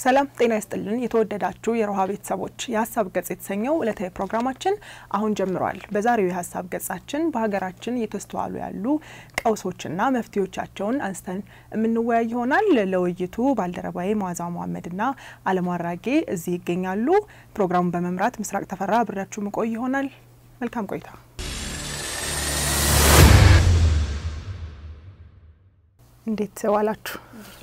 ሰላም ጤና ይስጥልን። የተወደዳችሁ የሮሃ ቤተሰቦች የሀሳብ ገጽ የተሰኘው ዕለታዊ ፕሮግራማችን አሁን ጀምሯል። በዛሬው የሀሳብ ገጻችን በሀገራችን እየተስተዋሉ ያሉ ቀውሶችና መፍትሄዎቻቸውን አንስተን የምንወያይ ይሆናል። ለውይይቱ ባልደረባዬ መዋዛ መሐመድና አለሙ አራጌ እዚህ ይገኛሉ። ፕሮግራሙን በመምራት ምስራቅ ተፈራ አብሬያችሁ ምቆይ ይሆናል። መልካም ቆይታ። እንዴት ዋላችሁ?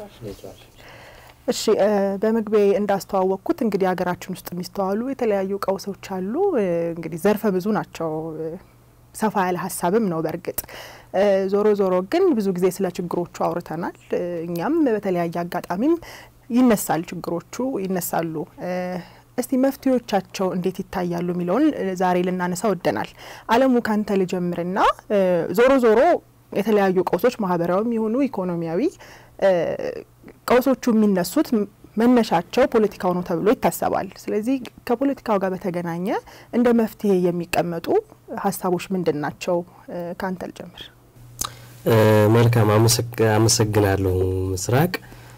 እሺ በመግቢያ እንዳስተዋወቅኩት እንግዲህ ሀገራችን ውስጥ የሚስተዋሉ የተለያዩ ቀውሶች አሉ። እንግዲህ ዘርፈ ብዙ ናቸው። ሰፋ ያለ ሀሳብም ነው። በእርግጥ ዞሮ ዞሮ ግን ብዙ ጊዜ ስለ ችግሮቹ አውርተናል። እኛም በተለያየ አጋጣሚም ይነሳል ችግሮቹ ይነሳሉ። እስቲ መፍትሄዎቻቸው እንዴት ይታያሉ የሚለውን ዛሬ ልናነሳ ወደናል። አለሙ ካንተ ልጀምርና ዞሮ ዞሮ የተለያዩ ቀውሶች ማህበራዊም የሆኑ ኢኮኖሚያዊ ቀውሶቹ የሚነሱት መነሻቸው ፖለቲካው ነው ተብሎ ይታሰባል። ስለዚህ ከፖለቲካው ጋር በተገናኘ እንደ መፍትሄ የሚቀመጡ ሀሳቦች ምንድን ናቸው? ከአንተ ልጀምር። መልካም አመሰግናለሁ ምስራቅ።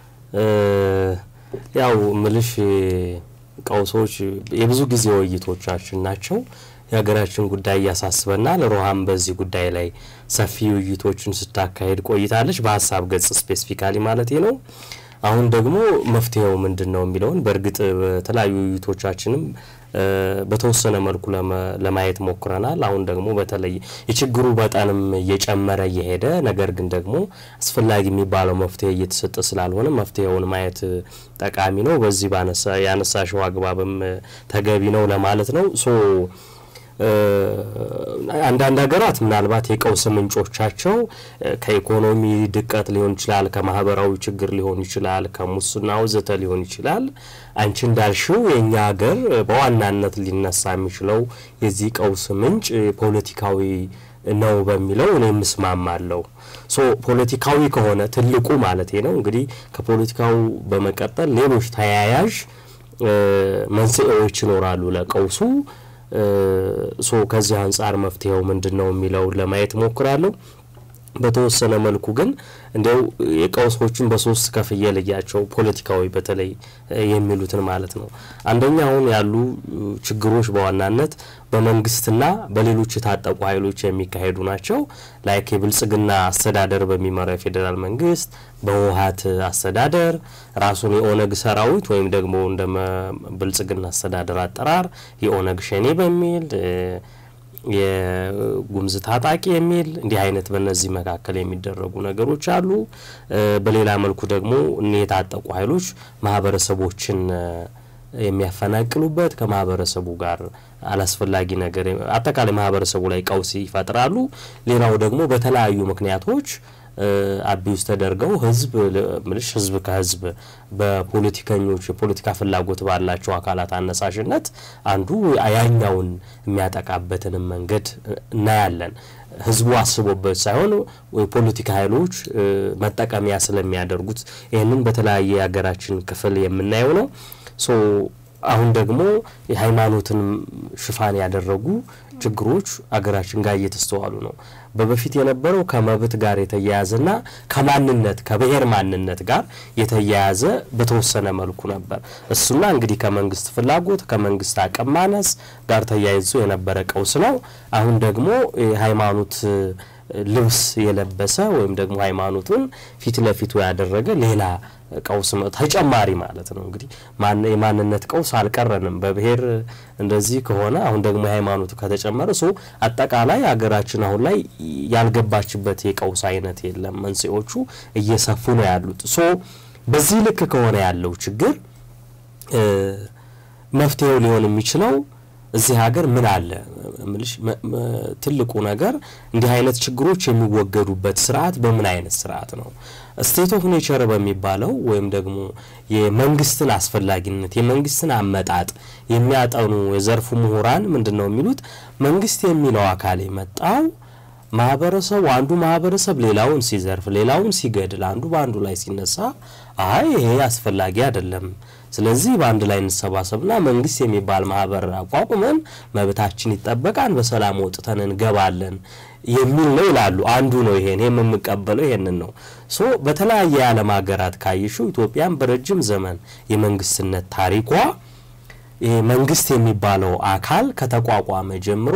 ያው ምልሽ ቀውሶች የብዙ ጊዜ ውይይቶቻችን ናቸው። የሀገራችን ጉዳይ እያሳስበናል። ሮሃም በዚህ ጉዳይ ላይ ሰፊ ውይይቶችን ስታካሄድ ቆይታለች፣ በሀሳብ ገጽ ስፔሲፊካሊ ማለት ነው። አሁን ደግሞ መፍትሄው ምንድን ነው የሚለውን በእርግጥ በተለያዩ ውይይቶቻችንም በተወሰነ መልኩ ለማየት ሞክረናል። አሁን ደግሞ በተለይ የችግሩ መጠንም እየጨመረ እየሄደ ነገር ግን ደግሞ አስፈላጊ የሚባለው መፍትሄ እየተሰጠ ስላልሆነ መፍትሄውን ማየት ጠቃሚ ነው። በዚህ ያነሳሽው አግባብም ተገቢ ነው ለማለት ነው ሶ አንዳንድ ሀገራት ምናልባት የቀውስ ምንጮቻቸው ከኢኮኖሚ ድቀት ሊሆን ይችላል፣ ከማህበራዊ ችግር ሊሆን ይችላል፣ ከሙስና ወዘተ ሊሆን ይችላል። አንቺ እንዳልሽው የእኛ ሀገር በዋናነት ሊነሳ የሚችለው የዚህ ቀውስ ምንጭ ፖለቲካዊ ነው በሚለው እኔ ምስማማለሁ። ሶ ፖለቲካዊ ከሆነ ትልቁ ማለት ነው እንግዲህ ከፖለቲካው በመቀጠል ሌሎች ተያያዥ መንስኤዎች ይኖራሉ ለቀውሱ። ሶ ከዚህ አንጻር መፍትሄው ምንድን ነው የሚለውን ለማየት ሞክራለሁ። በተወሰነ መልኩ ግን እንዲያው የቀውሶችን በሶስት ከፍዬ ልያቸው ፖለቲካዊ በተለይ የሚሉትን ማለት ነው። አንደኛ አሁን ያሉ ችግሮች በዋናነት በመንግስትና በሌሎች የታጠቁ ኃይሎች የሚካሄዱ ናቸው። ላይክ የብልጽግና አስተዳደር በሚመራው የፌዴራል መንግስት፣ በህወሀት አስተዳደር ራሱን የኦነግ ሰራዊት ወይም ደግሞ እንደ ብልጽግና አስተዳደር አጠራር የኦነግ ሸኔ በሚል የጉምዝ ታጣቂ የሚል እንዲህ አይነት በእነዚህ መካከል የሚደረጉ ነገሮች አሉ። በሌላ መልኩ ደግሞ እኒ የታጠቁ ኃይሎች ማህበረሰቦችን የሚያፈናቅሉበት ከማህበረሰቡ ጋር አላስፈላጊ ነገር አጠቃላይ ማህበረሰቡ ላይ ቀውስ ይፈጥራሉ። ሌላው ደግሞ በተለያዩ ምክንያቶች አቢውስ ተደርገው ህዝብ ምልሽ ህዝብ ከህዝብ በፖለቲከኞች የፖለቲካ ፍላጎት ባላቸው አካላት አነሳሽነት አንዱ ያኛውን የሚያጠቃበትንም መንገድ እናያለን። ህዝቡ አስቦበት ሳይሆን የፖለቲካ ኃይሎች መጠቀሚያ ስለሚያደርጉት ይህንን በተለያየ የሀገራችን ክፍል የምናየው ነው። ሶ አሁን ደግሞ የሃይማኖትን ሽፋን ያደረጉ ችግሮች አገራችን ጋር እየተስተዋሉ ነው። በበፊት የነበረው ከመብት ጋር የተያያዘና ከማንነት ከብሔር ማንነት ጋር የተያያዘ በተወሰነ መልኩ ነበር። እሱና እንግዲህ ከመንግስት ፍላጎት ከመንግስት አቅም ማነስ ጋር ተያይዞ የነበረ ቀውስ ነው። አሁን ደግሞ የሃይማኖት ልብስ የለበሰ ወይም ደግሞ ሃይማኖቱን ፊት ለፊቱ ያደረገ ሌላ ቀውስ ተጨማሪ ማለት ነው። እንግዲህ የማንነት ቀውስ አልቀረንም። በብሔር እንደዚህ ከሆነ አሁን ደግሞ የሃይማኖቱ ከተጨመረ ሶ አጠቃላይ ሀገራችን አሁን ላይ ያልገባችበት የቀውስ አይነት የለም። መንስኤዎቹ እየሰፉ ነው ያሉት። ሶ በዚህ ልክ ከሆነ ያለው ችግር መፍትሄው ሊሆን የሚችለው እዚህ ሀገር ምን አለ ምልሽ ትልቁ ነገር እንዲህ አይነት ችግሮች የሚወገዱበት ስርዓት በምን አይነት ስርዓት ነው? ስቴት ኦፍ ኔቸር በሚባለው ወይም ደግሞ የመንግስትን አስፈላጊነት የመንግስትን አመጣጥ የሚያጠኑ የዘርፉ ምሁራን ምንድን ነው የሚሉት? መንግስት የሚለው አካል የመጣው ማህበረሰቡ አንዱ ማህበረሰብ ሌላውን ሲዘርፍ፣ ሌላውን ሲገድል፣ አንዱ በአንዱ ላይ ሲነሳ አይ ይሄ አስፈላጊ አይደለም ስለዚህ በአንድ ላይ እንሰባሰብና መንግስት የሚባል ማህበር አቋቁመን መብታችን ይጠበቃል፣ በሰላም ወጥተን እንገባለን የሚል ነው ይላሉ። አንዱ ነው ይሄን የምንቀበለው ይሄንን ነው። ሶ በተለያየ የዓለም ሀገራት ካይሹ ኢትዮጵያን በረጅም ዘመን የመንግስትነት ታሪኳ መንግስት የሚባለው አካል ከተቋቋመ ጀምሮ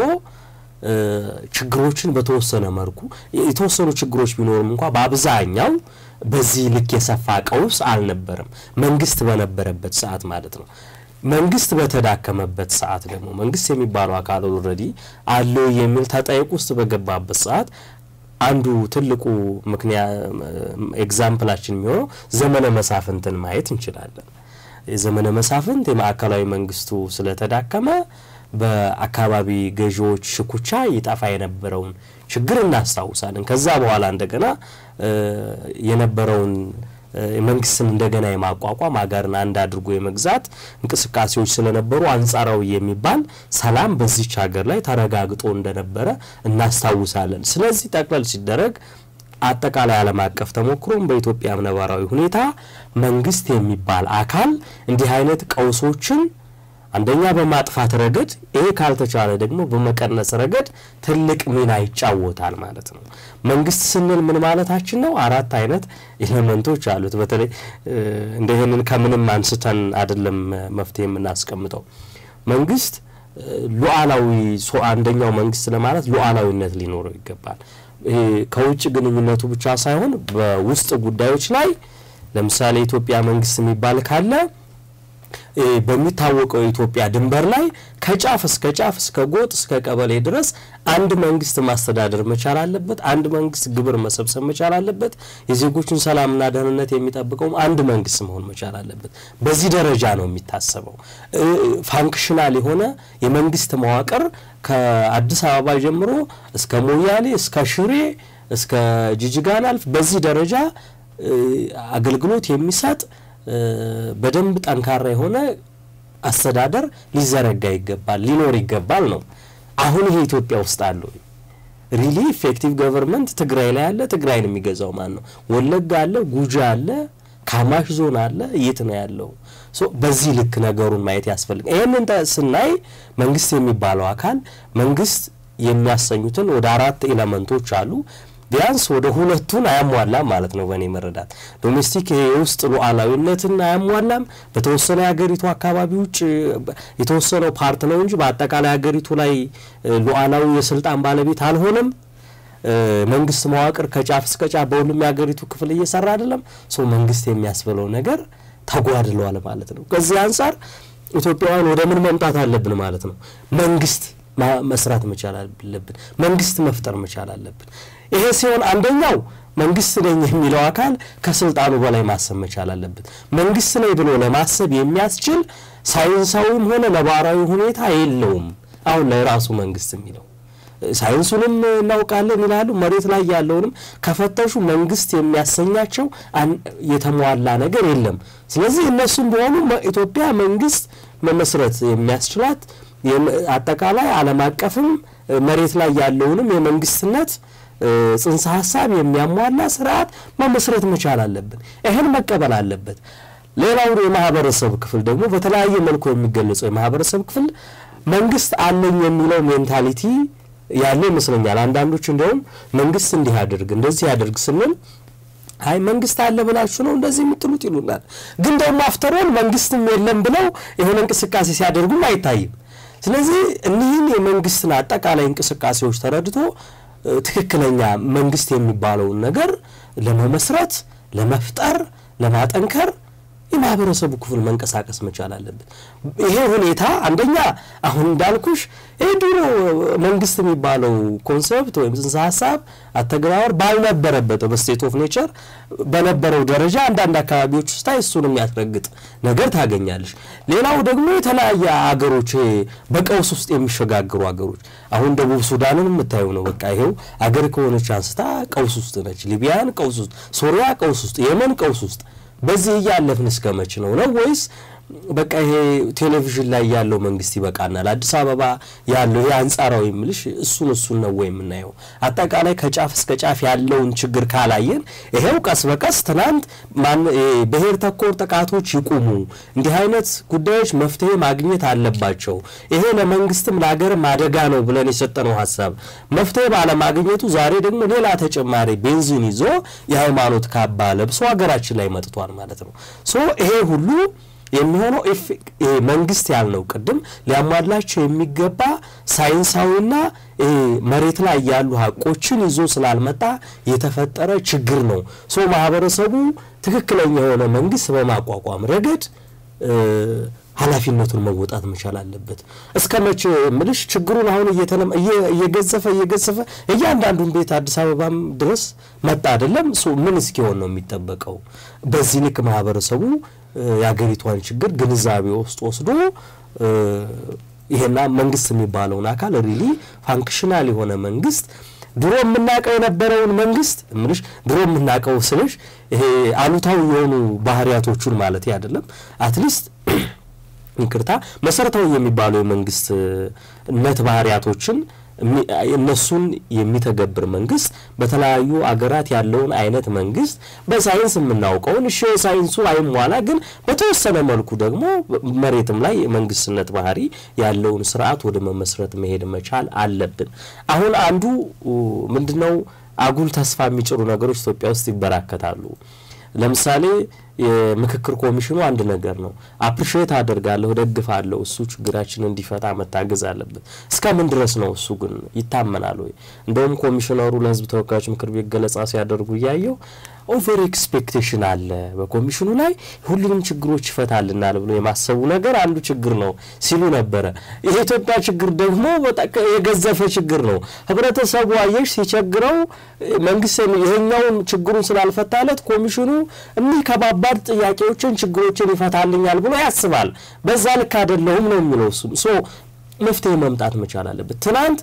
ችግሮችን በተወሰነ መልኩ የተወሰኑ ችግሮች ቢኖሩም እንኳ በአብዛኛው በዚህ ልክ የሰፋ ቀውስ አልነበረም። መንግስት በነበረበት ሰዓት ማለት ነው። መንግስት በተዳከመበት ሰዓት ደግሞ መንግስት የሚባለው አካል ኦልሬዲ አለው የሚል ተጠይቅ ውስጥ በገባበት ሰዓት አንዱ ትልቁ ምክንያት ኤግዛምፕላችን የሚሆነው ዘመነ መሳፍንትን ማየት እንችላለን። የዘመነ መሳፍንት የማዕከላዊ መንግስቱ ስለተዳከመ በአካባቢ ገዢዎች ሽኩቻ ይጠፋ የነበረውን ችግር እናስታውሳለን። ከዛ በኋላ እንደገና የነበረውን መንግስትን እንደገና የማቋቋም ሀገርን አንድ አድርጎ የመግዛት እንቅስቃሴዎች ስለነበሩ አንጻራዊ የሚባል ሰላም በዚች ሀገር ላይ ተረጋግጦ እንደነበረ እናስታውሳለን። ስለዚህ ጠቅለል ሲደረግ አጠቃላይ ዓለም አቀፍ ተሞክሮም በኢትዮጵያ ነባራዊ ሁኔታ መንግስት የሚባል አካል እንዲህ አይነት ቀውሶችን አንደኛ በማጥፋት ረገድ ይሄ ካልተቻለ ደግሞ በመቀነስ ረገድ ትልቅ ሚና ይጫወታል ማለት ነው። መንግስት ስንል ምን ማለታችን ነው? አራት አይነት ኤሌመንቶች አሉት። በተለይ እንደ ይህንን ከምንም አንስተን አይደለም መፍትሄ የምናስቀምጠው። መንግስት ሉዓላዊ አንደኛው መንግስት ለማለት ሉዓላዊነት ሊኖረው ይገባል። ይሄ ከውጭ ግንኙነቱ ብቻ ሳይሆን በውስጥ ጉዳዮች ላይ ለምሳሌ የኢትዮጵያ መንግስት የሚባል ካለ በሚታወቀው የኢትዮጵያ ድንበር ላይ ከጫፍ እስከ ጫፍ እስከ ጎጥ እስከ ቀበሌ ድረስ አንድ መንግስት ማስተዳደር መቻል አለበት። አንድ መንግስት ግብር መሰብሰብ መቻል አለበት። የዜጎችን ሰላምና ደህንነት የሚጠብቀውም አንድ መንግስት መሆን መቻል አለበት። በዚህ ደረጃ ነው የሚታሰበው። ፋንክሽናል የሆነ የመንግስት መዋቅር ከአዲስ አበባ ጀምሮ እስከ ሞያሌ እስከ ሽሬ እስከ ጅጅጋን አልፍ በዚህ ደረጃ አገልግሎት የሚሰጥ በደንብ ጠንካራ የሆነ አስተዳደር ሊዘረጋ ይገባል፣ ሊኖር ይገባል ነው። አሁን ይሄ ኢትዮጵያ ውስጥ አለው ሪሊ ኢፌክቲቭ ገቨርንመንት ትግራይ ላይ አለ። ትግራይን የሚገዛው ማን ነው? ወለጋ አለ፣ ጉጂ አለ፣ ካማሽ ዞን አለ። የት ነው ያለው? በዚህ ልክ ነገሩን ማየት ያስፈልግ። ይህንን ስናይ መንግስት የሚባለው አካል መንግስት የሚያሰኙትን ወደ አራት ኤለመንቶች አሉ ቢያንስ ወደ ሁለቱን አያሟላም ማለት ነው። በእኔ መረዳት ዶሜስቲክ የውስጥ ሉዓላዊነትን አያሟላም። በተወሰነ የሀገሪቱ አካባቢ ውጭ የተወሰነው ፓርት ነው እንጂ በአጠቃላይ ሀገሪቱ ላይ ሉዓላዊ የስልጣን ባለቤት አልሆነም። መንግስት መዋቅር ከጫፍ እስከ ጫፍ በሁሉም የሀገሪቱ ክፍል እየሰራ አይደለም። ሰው መንግስት የሚያስብለው ነገር ተጓድለዋል ማለት ነው። ከዚህ አንጻር ኢትዮጵያውያን ወደ ምን መምጣት አለብን ማለት ነው? መንግስት መስራት መቻል አለብን። መንግስት መፍጠር መቻል አለብን። ይሄ ሲሆን አንደኛው መንግስት ነኝ የሚለው አካል ከስልጣኑ በላይ ማሰብ መቻል አለበት። መንግስት ነኝ ብሎ ለማሰብ የሚያስችል ሳይንሳዊም ሆነ ነባራዊ ሁኔታ የለውም። አሁን ላይ ራሱ መንግስት የሚለው ሳይንሱንም እናውቃለን ይላሉ። መሬት ላይ ያለውንም ከፈተሹ መንግስት የሚያሰኛቸው የተሟላ ነገር የለም። ስለዚህ እነሱም ቢሆኑ ኢትዮጵያ መንግስት መመስረት የሚያስችላት አጠቃላይ ዓለም አቀፍም መሬት ላይ ያለውንም የመንግስትነት ጽንሰ ሀሳብ የሚያሟላ ስርዓት መመስረት መቻል አለብን። ይህን መቀበል አለበት። ሌላው የማህበረሰብ ክፍል ደግሞ በተለያየ መልኩ የሚገለጸው የማህበረሰብ ክፍል መንግስት አለኝ የሚለው ሜንታሊቲ ያለ ይመስለኛል። አንዳንዶች እንዲያውም መንግስት እንዲህ ያድርግ እንደዚህ ያድርግ ስንል አይ መንግስት አለ ብላችሁ ነው እንደዚህ የምትሉት ይሉናል። ግን ደግሞ አፍተሮን መንግስትም የለም ብለው የሆነ እንቅስቃሴ ሲያደርጉም አይታይም። ስለዚህ እኒህን የመንግስትን አጠቃላይ እንቅስቃሴዎች ተረድቶ ትክክለኛ መንግስት የሚባለውን ነገር ለመመስረት፣ ለመፍጠር፣ ለማጠንከር የማህበረሰቡ ክፍል መንቀሳቀስ መቻል አለበት። ይሄ ሁኔታ አንደኛ አሁን እንዳልኩሽ ይህ ድሮ መንግስት የሚባለው ኮንሰፕት ወይም ጽንሰ ሀሳብ አተገባበር ባልነበረበት በስቴት ኦፍ ኔቸር በነበረው ደረጃ አንዳንድ አካባቢዎች ውስጥ እሱን የሚያስረግጥ ነገር ታገኛለሽ። ሌላው ደግሞ የተለያየ አገሮች በቀውስ ውስጥ የሚሸጋግሩ አገሮች አሁን ደቡብ ሱዳንን የምታየው ነው። በቃ ይሄው አገር ከሆነች አንስታ ቀውስ ውስጥ ነች። ሊቢያን ቀውስ ውስጥ፣ ሶሪያ ቀውስ ውስጥ፣ የመን ቀውስ ውስጥ በዚህ እያለፍን እስከ መች ነው ነው ወይስ በቃ ይሄ ቴሌቪዥን ላይ ያለው መንግስት ይበቃናል። አዲስ አበባ ያለው ይሄ አንጻራዊ ምልሽ እሱን እሱን ነው ወይ የምናየው? አጠቃላይ ከጫፍ እስከ ጫፍ ያለውን ችግር ካላየን ይሄው ቀስ በቀስ ትናንት ብሔር ተኮር ጥቃቶች ይቁሙ፣ እንዲህ አይነት ጉዳዮች መፍትሄ ማግኘት አለባቸው፣ ይሄ ለመንግስትም ለሀገርም አደጋ ነው ብለን የሰጠነው ሀሳብ መፍትሄ ባለማግኘቱ ዛሬ ደግሞ ሌላ ተጨማሪ ቤንዚን ይዞ የሃይማኖት ካባ ለብሶ ሀገራችን ላይ መጥቷል ማለት ነው። ሶ ይሄ ሁሉ የሚሆነው መንግስት ያልነው ቅድም ሊያሟላቸው የሚገባ ሳይንሳዊና መሬት ላይ ያሉ ሀቆችን ይዞ ስላልመጣ የተፈጠረ ችግር ነው። ሶ ማህበረሰቡ ትክክለኛ የሆነ መንግስት በማቋቋም ረገድ ኃላፊነቱን መወጣት መቻል አለበት። እስከ መቼ ምልሽ ችግሩን አሁን እየገዘፈ እየገዘፈ እያንዳንዱን ቤት አዲስ አበባም ድረስ መጣ አይደለም። ምን እስኪሆን ነው የሚጠበቀው? በዚህ ልክ ማህበረሰቡ የአገሪቷን ችግር ግንዛቤ ውስጥ ወስዶ ይሄና መንግስት የሚባለውን አካል ሪሊ ፋንክሽናል የሆነ መንግስት ድሮ የምናውቀው የነበረውን መንግስት ምልሽ ድሮ የምናውቀው ስልሽ ይሄ አሉታዊ የሆኑ ባህሪያቶቹን ማለት አይደለም አትሊስት ይቅርታ መሰረታዊ የሚባሉ የመንግስትነት ባህሪያቶችን እነሱን የሚተገብር መንግስት በተለያዩ አገራት ያለውን አይነት መንግስት በሳይንስ የምናውቀውን እሺ ሳይንሱ አይሟላ፣ ግን በተወሰነ መልኩ ደግሞ መሬትም ላይ የመንግስትነት ባህሪ ያለውን ስርዓት ወደ መመስረት መሄድ መቻል አለብን። አሁን አንዱ ምንድነው አጉል ተስፋ የሚጭሩ ነገሮች ኢትዮጵያ ውስጥ ይበራከታሉ። ለምሳሌ የምክክር ኮሚሽኑ አንድ ነገር ነው። አፕሪሼት አደርጋለሁ፣ ደግፋለሁ። እሱ ችግራችን እንዲፈታ መታገዝ አለበት። እስከ ምን ድረስ ነው እሱ ግን ይታመናል ወይ? እንደውም ኮሚሽነሩ ለህዝብ ተወካዮች ምክር ቤት ገለጻ ሲያደርጉ እያየው ኦቨር ኤክስፔክቴሽን አለ በኮሚሽኑ ላይ ሁሉንም ችግሮች ይፈታልናል ብሎ የማሰቡ ነገር አንዱ ችግር ነው ሲሉ ነበረ። የኢትዮጵያ ችግር ደግሞ የገዘፈ ችግር ነው። ህብረተሰቡ አየሽ ሲቸግረው መንግስት ይሄኛውን ችግሩን ስላልፈታለት ኮሚሽኑ እኒህ ከባባድ ጥያቄዎችን ችግሮችን ይፈታልኛል ብሎ ያስባል። በዛ ልክ አይደለሁም ነው የሚለው እሱም ሶ መፍትሄ መምጣት መቻል አለበት። ትናንት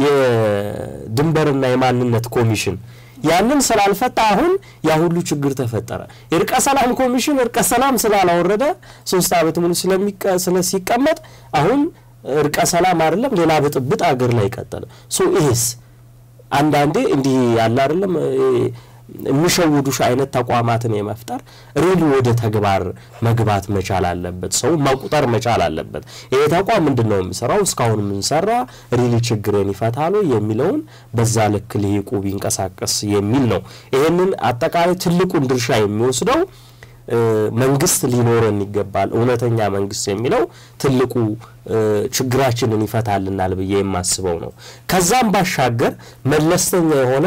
የድንበርና የማንነት ኮሚሽን ያንን ስላልፈታ አሁን ያ ሁሉ ችግር ተፈጠረ። የእርቀ ሰላም ኮሚሽን እርቀ ሰላም ስላላወረደ ሶስት ዓመት ሙሉ ስለሲቀመጥ አሁን እርቀ ሰላም አይደለም ሌላ ብጥብጥ አገር ላይ ቀጠለ። ሶ ይሄስ አንዳንዴ እንዲህ ያለ አይደለም የሚሸውዱሽ አይነት ተቋማትን የመፍጠር ሪሊ ወደ ተግባር መግባት መቻል አለበት። ሰው መቁጠር መቻል አለበት። ይሄ ተቋም ምንድን ነው የሚሰራው? እስካሁን የምንሰራ ሪሊ ችግርን ይፈታሉ የሚለውን በዛ ልክ ልሂቁ ቢንቀሳቀስ የሚል ነው። ይህንን አጠቃላይ ትልቁን ድርሻ የሚወስደው መንግስት ሊኖረን ይገባል። እውነተኛ መንግስት የሚለው ትልቁ ችግራችንን ይፈታልናል ብዬ የማስበው ነው። ከዛም ባሻገር መለስተኛ የሆነ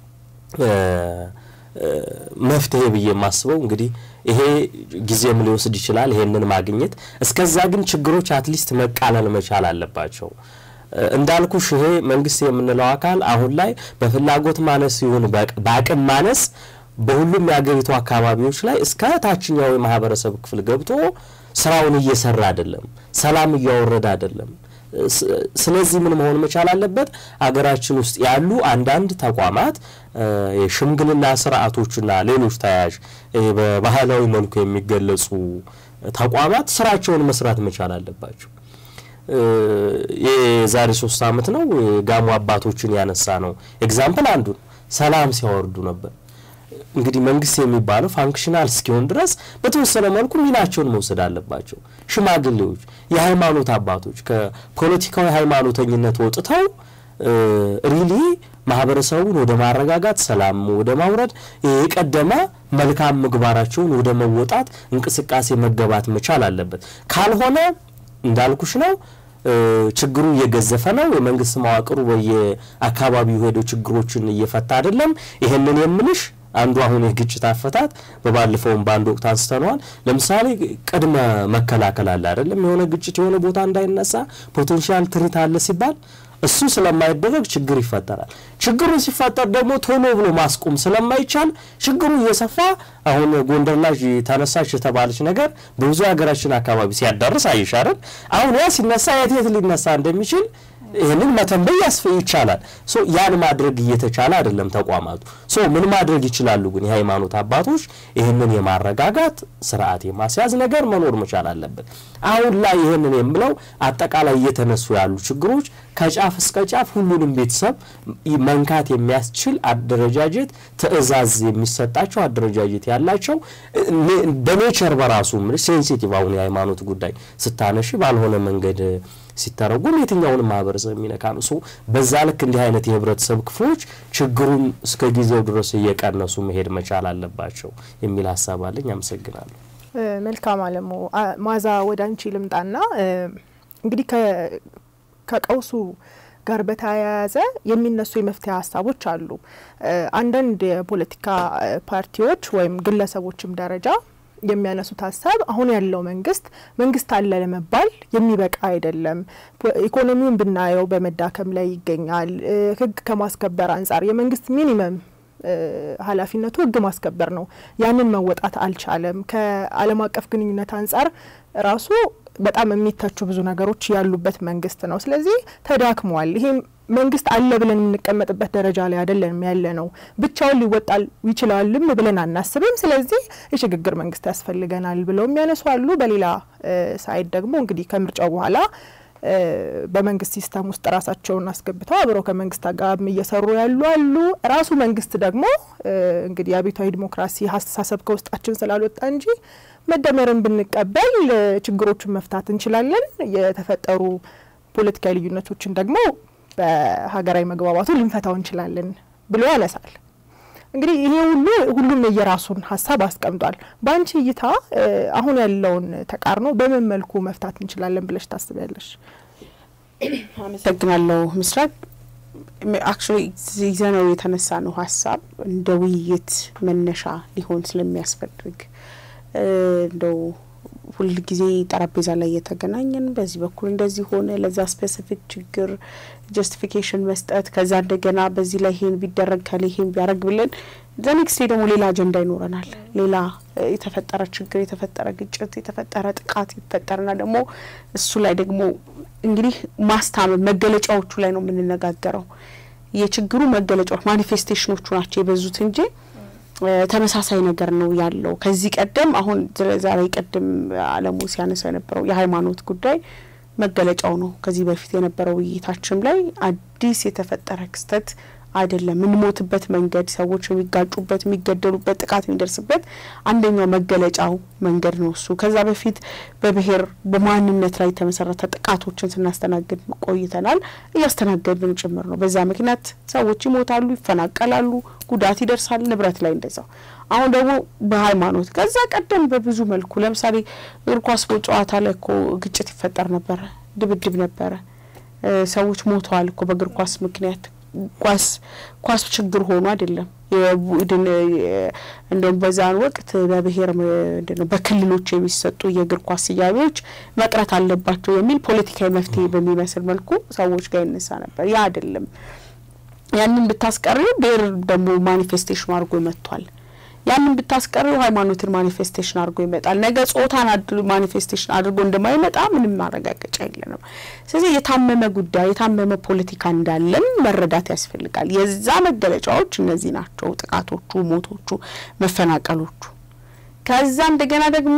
መፍትሄ ብዬ የማስበው እንግዲህ ይሄ ጊዜም ሊወስድ ይችላል ይሄንን ማግኘት። እስከዛ ግን ችግሮች አትሊስት መቃለል መቻል አለባቸው። እንዳልኩሽ ይሄ መንግስት የምንለው አካል አሁን ላይ በፍላጎት ማነስ ይሁን በአቅም ማነስ በሁሉም የአገሪቱ አካባቢዎች ላይ እስከ ታችኛው የማህበረሰብ ክፍል ገብቶ ስራውን እየሰራ አይደለም፣ ሰላም እያወረደ አይደለም። ስለዚህ ምን መሆን መቻል አለበት? አገራችን ውስጥ ያሉ አንዳንድ ተቋማት የሽምግልና ስርዓቶችና ሌሎች ተያያዥ በባህላዊ መልኩ የሚገለጹ ተቋማት ስራቸውን መስራት መቻል አለባቸው። የዛሬ ሶስት አመት ነው ጋሞ አባቶችን ያነሳ ነው ኤግዛምፕል አንዱን ሰላም ሲያወርዱ ነበር። እንግዲህ መንግስት የሚባለው ፋንክሽናል እስኪሆን ድረስ በተወሰነ መልኩ ሚናቸውን መውሰድ አለባቸው። ሽማግሌዎች፣ የሃይማኖት አባቶች ከፖለቲካዊ ሃይማኖተኝነት ወጥተው ሪሊ ማህበረሰቡን ወደ ማረጋጋት፣ ሰላም ወደ ማውረድ የቀደመ መልካም ምግባራቸውን ወደ መወጣት እንቅስቃሴ መገባት መቻል አለበት። ካልሆነ እንዳልኩሽ ነው ችግሩ እየገዘፈ ነው። የመንግስት መዋቅሩ በየአካባቢው ሄዶ ችግሮችን እየፈታ አይደለም። ይህንን የምልሽ አንዱ አሁን የግጭት አፈታት በባለፈውም በአንድ ወቅት አንስተነዋል። ለምሳሌ ቅድመ መከላከል አለ አይደለም። የሆነ ግጭት የሆነ ቦታ እንዳይነሳ ፖቴንሻል ትርኢት አለ ሲባል እሱ ስለማይደረግ ችግር ይፈጠራል። ችግሩ ሲፈጠር ደግሞ ቶሎ ብሎ ማስቆም ስለማይቻል ችግሩ እየሰፋ አሁን ጎንደር ላይ ተነሳች የተባለች ነገር በብዙ ሀገራችን አካባቢ ሲያዳርስ አይሻርም። አሁን ያ ሲነሳ የት የት ሊነሳ እንደሚችል ይህንን መተንበይ ያስፈ ይቻላል። ሶ ያን ማድረግ እየተቻለ አይደለም ተቋማቱ። ሶ ምን ማድረግ ይችላሉ? ግን የሃይማኖት አባቶች ይህንን የማረጋጋት ስርዓት የማስያዝ ነገር መኖር መቻል አለበት። አሁን ላይ ይህንን የምለው አጠቃላይ እየተነሱ ያሉ ችግሮች ከጫፍ እስከ ጫፍ ሁሉንም ቤተሰብ መንካት የሚያስችል አደረጃጀት፣ ትዕዛዝ የሚሰጣቸው አደረጃጀት ያላቸው በኔቸር በራሱ ሴንሲቲቭ አሁን የሃይማኖት ጉዳይ ስታነሺ ባልሆነ መንገድ ሲተረጉም የትኛውንም ማህበረሰብ የሚነካ ነው። ሶ በዛ ልክ እንዲህ አይነት የህብረተሰብ ክፍሎች ችግሩን እስከ ጊዜው ድረስ እየቀነሱ መሄድ መቻል አለባቸው የሚል ሀሳብ አለኝ። አመሰግናለሁ። መልካም አለሙ ማዛ ወደ አንቺ ልምጣና እንግዲህ ከቀውሱ ጋር በተያያዘ የሚነሱ የመፍትሄ ሀሳቦች አሉ። አንዳንድ የፖለቲካ ፓርቲዎች ወይም ግለሰቦችም ደረጃ የሚያነሱት ሀሳብ አሁን ያለው መንግስት መንግስት አለ ለመባል የሚበቃ አይደለም። ኢኮኖሚውን ብናየው በመዳከም ላይ ይገኛል። ህግ ከማስከበር አንጻር የመንግስት ሚኒመም ኃላፊነቱ ህግ ማስከበር ነው። ያንን መወጣት አልቻለም። ከዓለም አቀፍ ግንኙነት አንጻር ራሱ በጣም የሚተቹ ብዙ ነገሮች ያሉበት መንግስት ነው። ስለዚህ ተዳክሟል። ይሄም መንግስት አለ ብለን የምንቀመጥበት ደረጃ ላይ አይደለም ያለ ነው። ብቻውን ሊወጣል ይችላልም ብለን አናስብም። ስለዚህ የሽግግር መንግስት ያስፈልገናል ብለው የሚያነሱ አሉ። በሌላ ሳይድ ደግሞ እንግዲህ ከምርጫው በኋላ በመንግስት ሲስተም ውስጥ ራሳቸውን አስገብተው አብረው ከመንግስት ጋር እየሰሩ ያሉ አሉ። ራሱ መንግስት ደግሞ እንግዲህ የአብዮታዊ ዲሞክራሲ አስተሳሰብ ከውስጣችን ስላልወጣ እንጂ መደመርን ብንቀበል ችግሮቹን መፍታት እንችላለን፣ የተፈጠሩ ፖለቲካዊ ልዩነቶችን ደግሞ በሀገራዊ መግባባቱ ልንፈታው እንችላለን ብሎ ያነሳል። እንግዲህ ይሄ ሁሉ ሁሉም የየራሱን ሀሳብ አስቀምጧል። በአንቺ እይታ አሁን ያለውን ተቃርኖ በምን መልኩ መፍታት እንችላለን ብለሽ ታስቢያለሽ? አመሰግናለሁ ምስራቅ። አክቹዋሊ ይዘነው የተነሳ ነው ሀሳብ እንደ ውይይት መነሻ ሊሆን ስለሚያስፈልግ እንደው ሁል ጊዜ ጠረጴዛ ላይ እየተገናኘን በዚህ በኩል እንደዚህ ሆነ ለዛ ስፔሲፊክ ችግር ጀስቲፊኬሽን መስጠት ከዛ እንደገና በዚህ ላይ ይሄን ቢደረግ ከሌ ይሄን ቢያደረግ ብለን ዘኔክስት ደግሞ ሌላ አጀንዳ ይኖረናል። ሌላ የተፈጠረ ችግር፣ የተፈጠረ ግጭት፣ የተፈጠረ ጥቃት ይፈጠርና ደግሞ እሱ ላይ ደግሞ እንግዲህ ማስታመም መገለጫዎቹ ላይ ነው የምንነጋገረው። የችግሩ መገለጫዎች ማኒፌስቴሽኖቹ ናቸው የበዙት እንጂ ተመሳሳይ ነገር ነው ያለው። ከዚህ ቀደም አሁን ዛሬ ቀደም አለሙ ሲያነሳው የነበረው የሃይማኖት ጉዳይ መገለጫው ነው። ከዚህ በፊት የነበረው ውይይታችን ላይ አዲስ የተፈጠረ ክስተት አይደለም። የምንሞትበት መንገድ፣ ሰዎች የሚጋጩበት፣ የሚገደሉበት፣ ጥቃት የሚደርስበት አንደኛው መገለጫው መንገድ ነው እሱ። ከዛ በፊት በብሔር በማንነት ላይ የተመሰረተ ጥቃቶችን ስናስተናግድ ቆይተናል። እያስተናገድን ጭምር ነው። በዛ ምክንያት ሰዎች ይሞታሉ፣ ይፈናቀላሉ፣ ጉዳት ይደርሳል፣ ንብረት ላይ እንደዛው። አሁን ደግሞ በሃይማኖት ከዛ ቀደም በብዙ መልኩ ለምሳሌ እግር ኳስ ጨዋታ ላይ እኮ ግጭት ይፈጠር ነበረ፣ ድብድብ ነበረ፣ ሰዎች ሞተዋል እኮ በእግር ኳስ ምክንያት ኳስ ኳስ ችግር ሆኖ አይደለም። የቡድን እንደውም በዛን ወቅት በብሔር ምንድነው በክልሎች የሚሰጡ የእግር ኳስ ስያሜዎች መቅረት አለባቸው የሚል ፖለቲካዊ መፍትሄ በሚመስል መልኩ ሰዎች ጋር ይነሳ ነበር። ያ አይደለም። ያንን ብታስቀሪው ብሔር ደግሞ ማኒፌስቴሽኑ አድርጎ መጥቷል። ያንን ብታስቀሪው ሃይማኖትን ማኒፌስቴሽን አድርጎ ይመጣል። ነገ ጾታን ማኒፌስቴሽን አድርጎ እንደማይመጣ ምንም ማረጋገጫ የለንም። ስለዚህ የታመመ ጉዳይ የታመመ ፖለቲካ እንዳለን መረዳት ያስፈልጋል። የዛ መገለጫዎች እነዚህ ናቸው፣ ጥቃቶቹ፣ ሞቶቹ፣ መፈናቀሎቹ። ከዛ እንደገና ደግሞ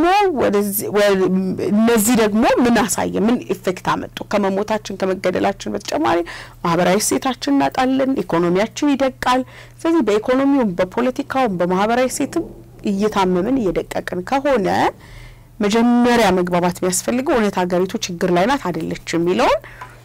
እነዚህ ደግሞ ምን አሳየ? ምን ኢፌክት አመጡ? ከመሞታችን ከመገደላችን በተጨማሪ ማህበራዊ እሴታችን እናጣለን፣ ኢኮኖሚያችን ይደቃል። ስለዚህ በኢኮኖሚውም በፖለቲካውም በማህበራዊ እሴትም እየታመምን እየደቀቅን ከሆነ መጀመሪያ መግባባት የሚያስፈልገው እውነት ሀገሪቱ ችግር ላይ ናት አይደለች የሚለውን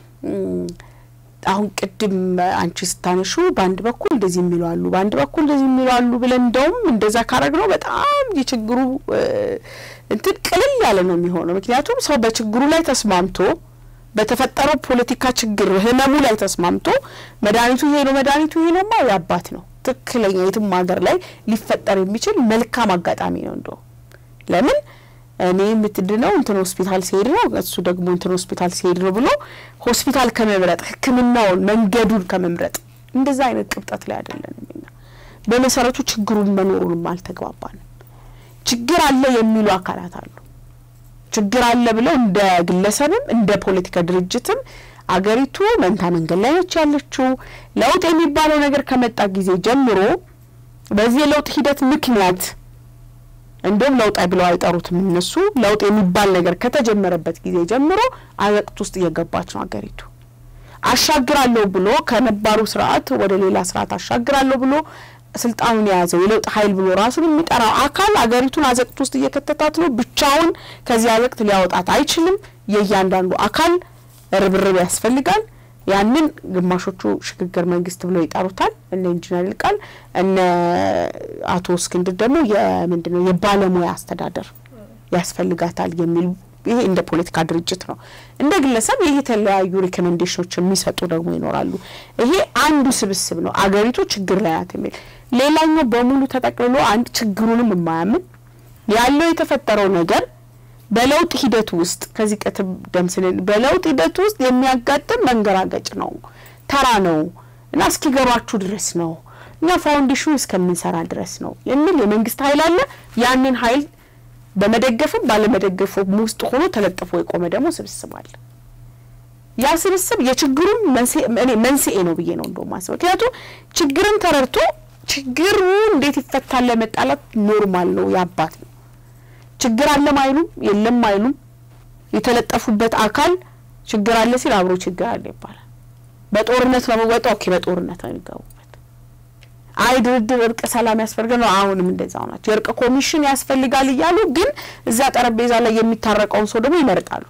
አሁን ቅድም አንቺ ስታነሹ በአንድ በኩል እንደዚህ የሚሉ አሉ፣ በአንድ በኩል እንደዚህ የሚሉ አሉ ብለን እንደውም እንደዛ ካረግ ነው በጣም የችግሩ እንትን ቅልል ያለ ነው የሚሆነው። ምክንያቱም ሰው በችግሩ ላይ ተስማምቶ በተፈጠረው ፖለቲካ ችግር ህመሙ ላይ ተስማምቶ መድኃኒቱ ይሄ ነው መድኃኒቱ ይሄ ነውማ ያባት ነው ትክክለኛ የትም ሀገር ላይ ሊፈጠር የሚችል መልካም አጋጣሚ ነው። እንደው ለምን እኔ የምትድነው እንትን ሆስፒታል ሲሄድ ነው እሱ ደግሞ እንትን ሆስፒታል ሲሄድ ነው ብሎ ሆስፒታል ከመምረጥ ሕክምናውን መንገዱን ከመምረጥ እንደዛ አይነት ቅብጠት ላይ አይደለንም። እኛ በመሰረቱ ችግሩን መኖሩንም አልተግባባንም። ችግር አለ የሚሉ አካላት አሉ። ችግር አለ ብለው እንደ ግለሰብም እንደ ፖለቲካ ድርጅትም አገሪቱ መንታ መንገድ ላይ ነች ያለችው። ለውጥ የሚባለው ነገር ከመጣ ጊዜ ጀምሮ በዚህ የለውጥ ሂደት ምክንያት እንዲሁም ለውጥ ብለው አይጠሩትም እነሱ ለውጥ የሚባል ነገር ከተጀመረበት ጊዜ ጀምሮ አዘቅት ውስጥ እየገባች ነው አገሪቱ። አሻግራለሁ ብሎ ከነባሩ ስርዓት ወደ ሌላ ስርዓት አሻግራለሁ ብሎ ስልጣኑን የያዘው የለውጥ ኃይል ብሎ ራሱን የሚጠራው አካል አገሪቱን አዘቅት ውስጥ እየከተታት ነው። ብቻውን ከዚህ አዘቅት ሊያወጣት አይችልም። የእያንዳንዱ አካል ርብርብ ያስፈልጋል። ያንን ግማሾቹ ሽግግር መንግስት ብለው ይጠሩታል። እነ ኢንጂነር ይልቃል እነ አቶ እስክንድር ደግሞ የምንድን ነው የባለሙያ አስተዳደር ያስፈልጋታል የሚሉ ይሄ እንደ ፖለቲካ ድርጅት ነው። እንደ ግለሰብ ይህ የተለያዩ ሪኮሜንዴሽኖች የሚሰጡ ደግሞ ይኖራሉ። ይሄ አንዱ ስብስብ ነው አገሪቱ ችግር ላይ ናት የሚል ሌላኛው በሙሉ ተጠቅልሎ አንድ ችግሩንም የማያምን ያለው የተፈጠረው ነገር በለውጥ ሂደት ውስጥ ከዚህ ቀደም ስንል በለውጥ ሂደት ውስጥ የሚያጋጥም መንገራገጭ ነው፣ ተራ ነው እና እስኪገባችሁ ድረስ ነው እኛ ፋውንዴሽኑ እስከምንሰራ ድረስ ነው የሚል የመንግስት ኃይል አለ። ያንን ኃይል በመደገፍም ባለመደገፉም ውስጥ ሆኖ ተለጥፎ የቆመ ደግሞ ስብስብ አለ። ያ ስብስብ የችግሩም መንስኤ ነው ብዬ ነው እንደው ማስበው። ምክንያቱም ችግርን ተረድቶ ችግሩ እንዴት ይፈታል ለመጣላት ኖርማል ነው ያባት ነው ችግር አለም አይሉም የለም አይሉም። የተለጠፉበት አካል ችግር አለ ሲል አብሮ ችግር አለ ይባላል። በጦርነት ነው መወጣው። ኦኬ በጦርነት ነው የሚገቡበት። አይ ድርድር፣ እርቅ፣ ሰላም ያስፈልጋል ነው። አሁንም እንደዛው ናቸው። የእርቅ ኮሚሽን ያስፈልጋል እያሉ ግን እዛ ጠረጴዛ ላይ የሚታረቀውን ሰው ደግሞ ይመርጣሉ።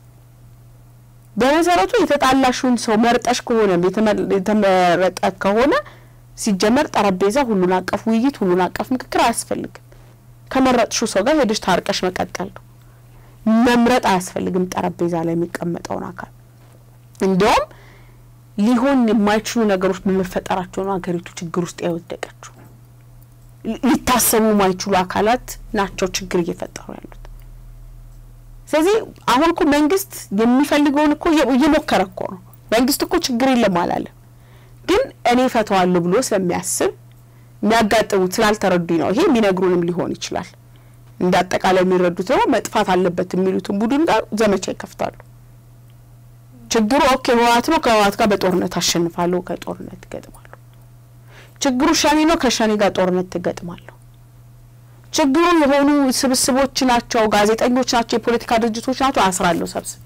በመሰረቱ የተጣላሹን ሰው መርጠሽ ከሆነ የተመረጠ ከሆነ ሲጀመር ጠረጴዛ ሁሉን አቀፍ ውይይት፣ ሁሉን አቀፍ ምክክር አያስፈልግም። ከመረጥሽው ሰው ጋር ሄደሽ ታርቀሽ መቀጠል ነው። መምረጥ አያስፈልግም ጠረጴዛ ላይ የሚቀመጠውን አካል። እንዲያውም ሊሆን የማይችሉ ነገሮች በመፈጠራቸው ነው ሀገሪቱ ችግር ውስጥ የወደቀችው። ሊታሰቡ የማይችሉ አካላት ናቸው ችግር እየፈጠሩ ያሉት። ስለዚህ አሁን እኮ መንግስት የሚፈልገውን እኮ እየሞከረ እኮ ነው። መንግስት እኮ ችግር የለም አላለም፣ ግን እኔ ፈተዋለሁ ብሎ ስለሚያስብ የሚያጋጥሙት ስላልተረዱኝ ነው። ይሄ የሚነግሩንም ሊሆን ይችላል። እንደ አጠቃላይ የሚረዱት ደግሞ መጥፋት አለበት የሚሉትን ቡድን ጋር ዘመቻ ይከፍታሉ። ችግሩ ኦኬ ህወሓት ነው፣ ከህወሓት ጋር በጦርነት አሸንፋለሁ፣ ከጦርነት ትገጥማለሁ። ችግሩ ሸኔ ነው፣ ከሸኔ ጋር ጦርነት ትገጥማለሁ። ችግሩ የሆኑ ስብስቦች ናቸው፣ ጋዜጠኞች ናቸው፣ የፖለቲካ ድርጅቶች ናቸው፣ አስራለሁ ሰብስቤ።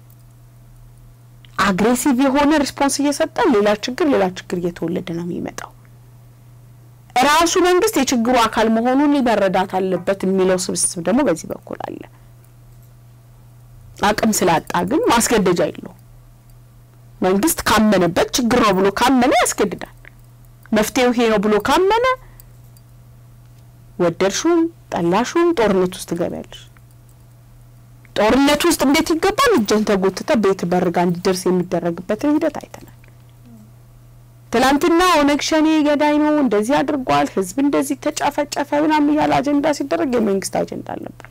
አግሬሲቭ የሆነ ሪስፖንስ እየሰጠ ሌላ ችግር ሌላ ችግር እየተወለደ ነው የሚመጣው። ራሱ መንግስት የችግሩ አካል መሆኑን መረዳት አለበት የሚለው ስብስብ ደግሞ በዚህ በኩል አለ። አቅም ስላጣ ግን ማስገደጃ የለውም። መንግስት ካመነበት ችግር ነው ብሎ ካመነ ያስገድዳል። መፍትሄው ይሄ ነው ብሎ ካመነ ወደድሹም ጠላሹም ጦርነት ውስጥ ትገቢያለሽ። ጦርነት ውስጥ እንዴት ይገባል? እጀን ተጎትተ ቤት በርጋ እንዲደርስ የሚደረግበትን ሂደት አይተናል። ትላንትና ኦነግ ሸኔ ገዳይ ነው እንደዚህ አድርጓል፣ ህዝብ እንደዚህ ተጨፈጨፈ ምናምን እያለ አጀንዳ ሲደረግ የመንግስት አጀንዳ አልነበር።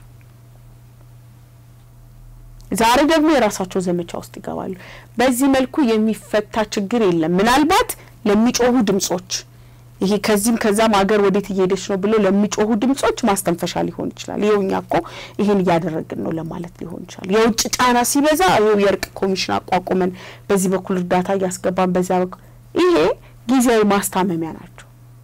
ዛሬ ደግሞ የራሳቸው ዘመቻ ውስጥ ይገባሉ። በዚህ መልኩ የሚፈታ ችግር የለም። ምናልባት ለሚጮሁ ድምጾች ይሄ ከዚህም ከዛም ሀገር ወዴት እየሄደች ነው ብለው ለሚጮሁ ድምጾች ማስተንፈሻ ሊሆን ይችላል። ይኸው እኛ እኮ ይሄን እያደረግን ነው ለማለት ሊሆን ይችላል። የውጭ ጫና ሲበዛ ይኸው የእርቅ ኮሚሽን አቋቁመን በዚህ በኩል እርዳታ እያስገባን በዚያ በኩል ይሄ ጊዜያዊ ማስታመሚያ ናቸው።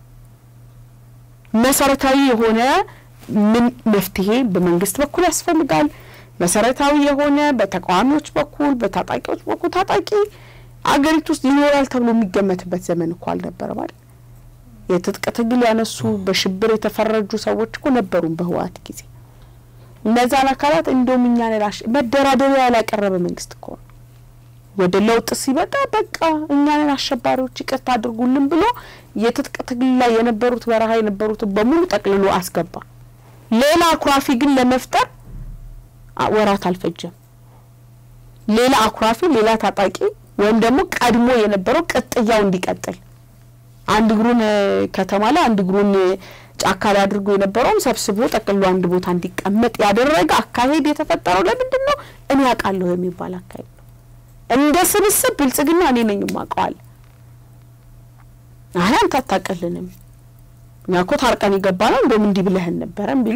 መሰረታዊ የሆነ ምን መፍትሄ በመንግስት በኩል ያስፈልጋል። መሰረታዊ የሆነ በተቃዋሚዎች በኩል በታጣቂዎች በኩል ታጣቂ አገሪቱ ውስጥ ይኖራል ተብሎ የሚገመትበት ዘመን እኮ አልነበረ ማለት የትጥቅ ትግል ያነሱ በሽብር የተፈረጁ ሰዎች እኮ ነበሩም በህወሓት ጊዜ። እነዛን አካላት እንደውም እኛ ነላሽ መደራደሪያ ያላቀረበ መንግስት እኮ ነው። ወደ ለውጥ ሲመጣ በቃ እኛንን አሸባሪዎች ይቅርታ አድርጉልን ብሎ የትጥቅ ትግል ላይ የነበሩት በረሃ የነበሩትን በሙሉ ጠቅልሎ አስገባ። ሌላ አኩራፊ ግን ለመፍጠር ወራት አልፈጀም። ሌላ አኩራፊ፣ ሌላ ታጣቂ ወይም ደግሞ ቀድሞ የነበረው ቅጥያው እንዲቀጥል አንድ እግሩን ከተማ ላይ አንድ እግሩን ጫካ ላይ አድርጎ የነበረውም ሰብስቦ ጠቅሎ አንድ ቦታ እንዲቀመጥ ያደረገ አካሄድ የተፈጠረው ለምንድን ነው? እኔ ያውቃለሁ የሚባል አካሄድ ነው። እንደ ስብስብ ብልጽግና እኔ ነኝ የማውቀዋል። አይ አንተ አታቀልንም፣ እኛ እኮ ታርቀን የገባ ነው እንደውም እንዲህ ብለህን ነበረም ቢሉ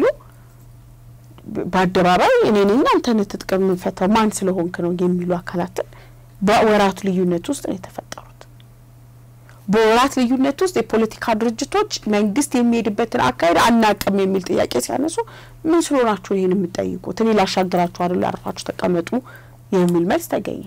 በአደባባይ እኔ ነኝ አንተን ትጥቅ የምንፈታው ማን ስለሆንክ ነው የሚሉ አካላትን በወራት ልዩነት ውስጥ ነው የተፈጠሩት። በወራት ልዩነት ውስጥ የፖለቲካ ድርጅቶች መንግስት የሚሄድበትን አካሄድ አናቅም የሚል ጥያቄ ሲያነሱ ምን ስለሆናችሁ ይህን የምጠይቁት? እኔ ላሻግራችሁ አይደሉ ያርፋችሁ ተቀመጡ የሚል መልስ ተገኘ።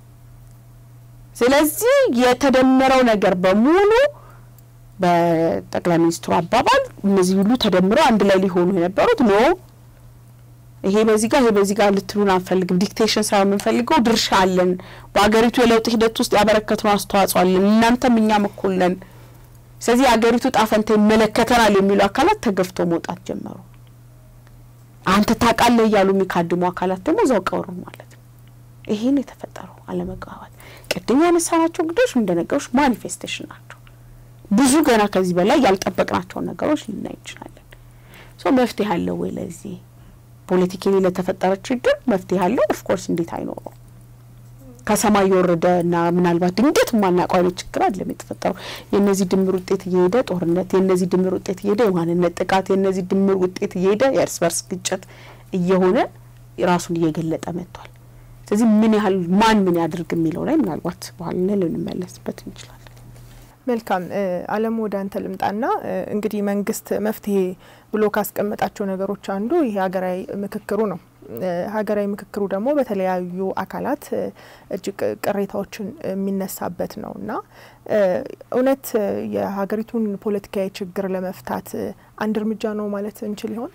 ስለዚህ የተደመረው ነገር በሙሉ በጠቅላይ ሚኒስትሩ አባባል እነዚህ ሁሉ ተደምረው አንድ ላይ ሊሆኑ የነበሩት ኖ ይሄ በዚህ ጋር ይሄ በዚህ ጋር ልትሉን አንፈልግም። ዲክቴሽን ሳይሆን የምንፈልገው ድርሻ አለን፣ በሀገሪቱ የለውጥ ሂደት ውስጥ ያበረከትነው አስተዋጽኦ አለን፣ እናንተም እኛም እኩል ነን። ስለዚህ የሀገሪቱ ጣፈንታ ይመለከተናል የሚሉ አካላት ተገፍቶ መውጣት ጀመሩ። አንተ ታውቃለህ እያሉ የሚካድሙ አካላት ደግሞ እዛው ቀሩ ማለት ነው። ይሄን የተፈጠረው አለመግባባት ቅድም ያነሳናቸው እንግዶች እንደነገሮች ማኒፌስቴሽን ናቸው። ብዙ ገና ከዚህ በላይ ያልጠበቅናቸውን ነገሮች ልናይ እንችላለን። ሶ መፍትሄ አለው ወይ ለዚህ ፖለቲካሊ ለተፈጠረ ችግር መፍትሄ አለው? ኦፍኮርስ እንዴት አይኖረው? ከሰማይ የወረደ እና ምናልባት ድንገት የማናውቀው አይነት ችግር አይደለም የተፈጠረው። የእነዚህ ድምር ውጤት እየሄደ ጦርነት፣ የእነዚህ ድምር ውጤት እየሄደ የማንነት ጥቃት፣ የእነዚህ ድምር ውጤት እየሄደ የእርስ በርስ ግጭት እየሆነ ራሱን እየገለጠ መጥቷል። ስለዚህ ምን ያህል ማን ምን ያድርግ የሚለው ላይ ምናልባት በኋላ ላይ ልንመለስበት እንችላለን። መልካም አለም ወደ አንተ ልምጣና እንግዲህ መንግስት መፍትሄ ብሎ ካስቀመጣቸው ነገሮች አንዱ ይሄ ሀገራዊ ምክክሩ ነው። ሀገራዊ ምክክሩ ደግሞ በተለያዩ አካላት እጅግ ቅሬታዎችን የሚነሳበት ነው እና እውነት የሀገሪቱን ፖለቲካዊ ችግር ለመፍታት አንድ እርምጃ ነው ማለት እንችል ይሆን?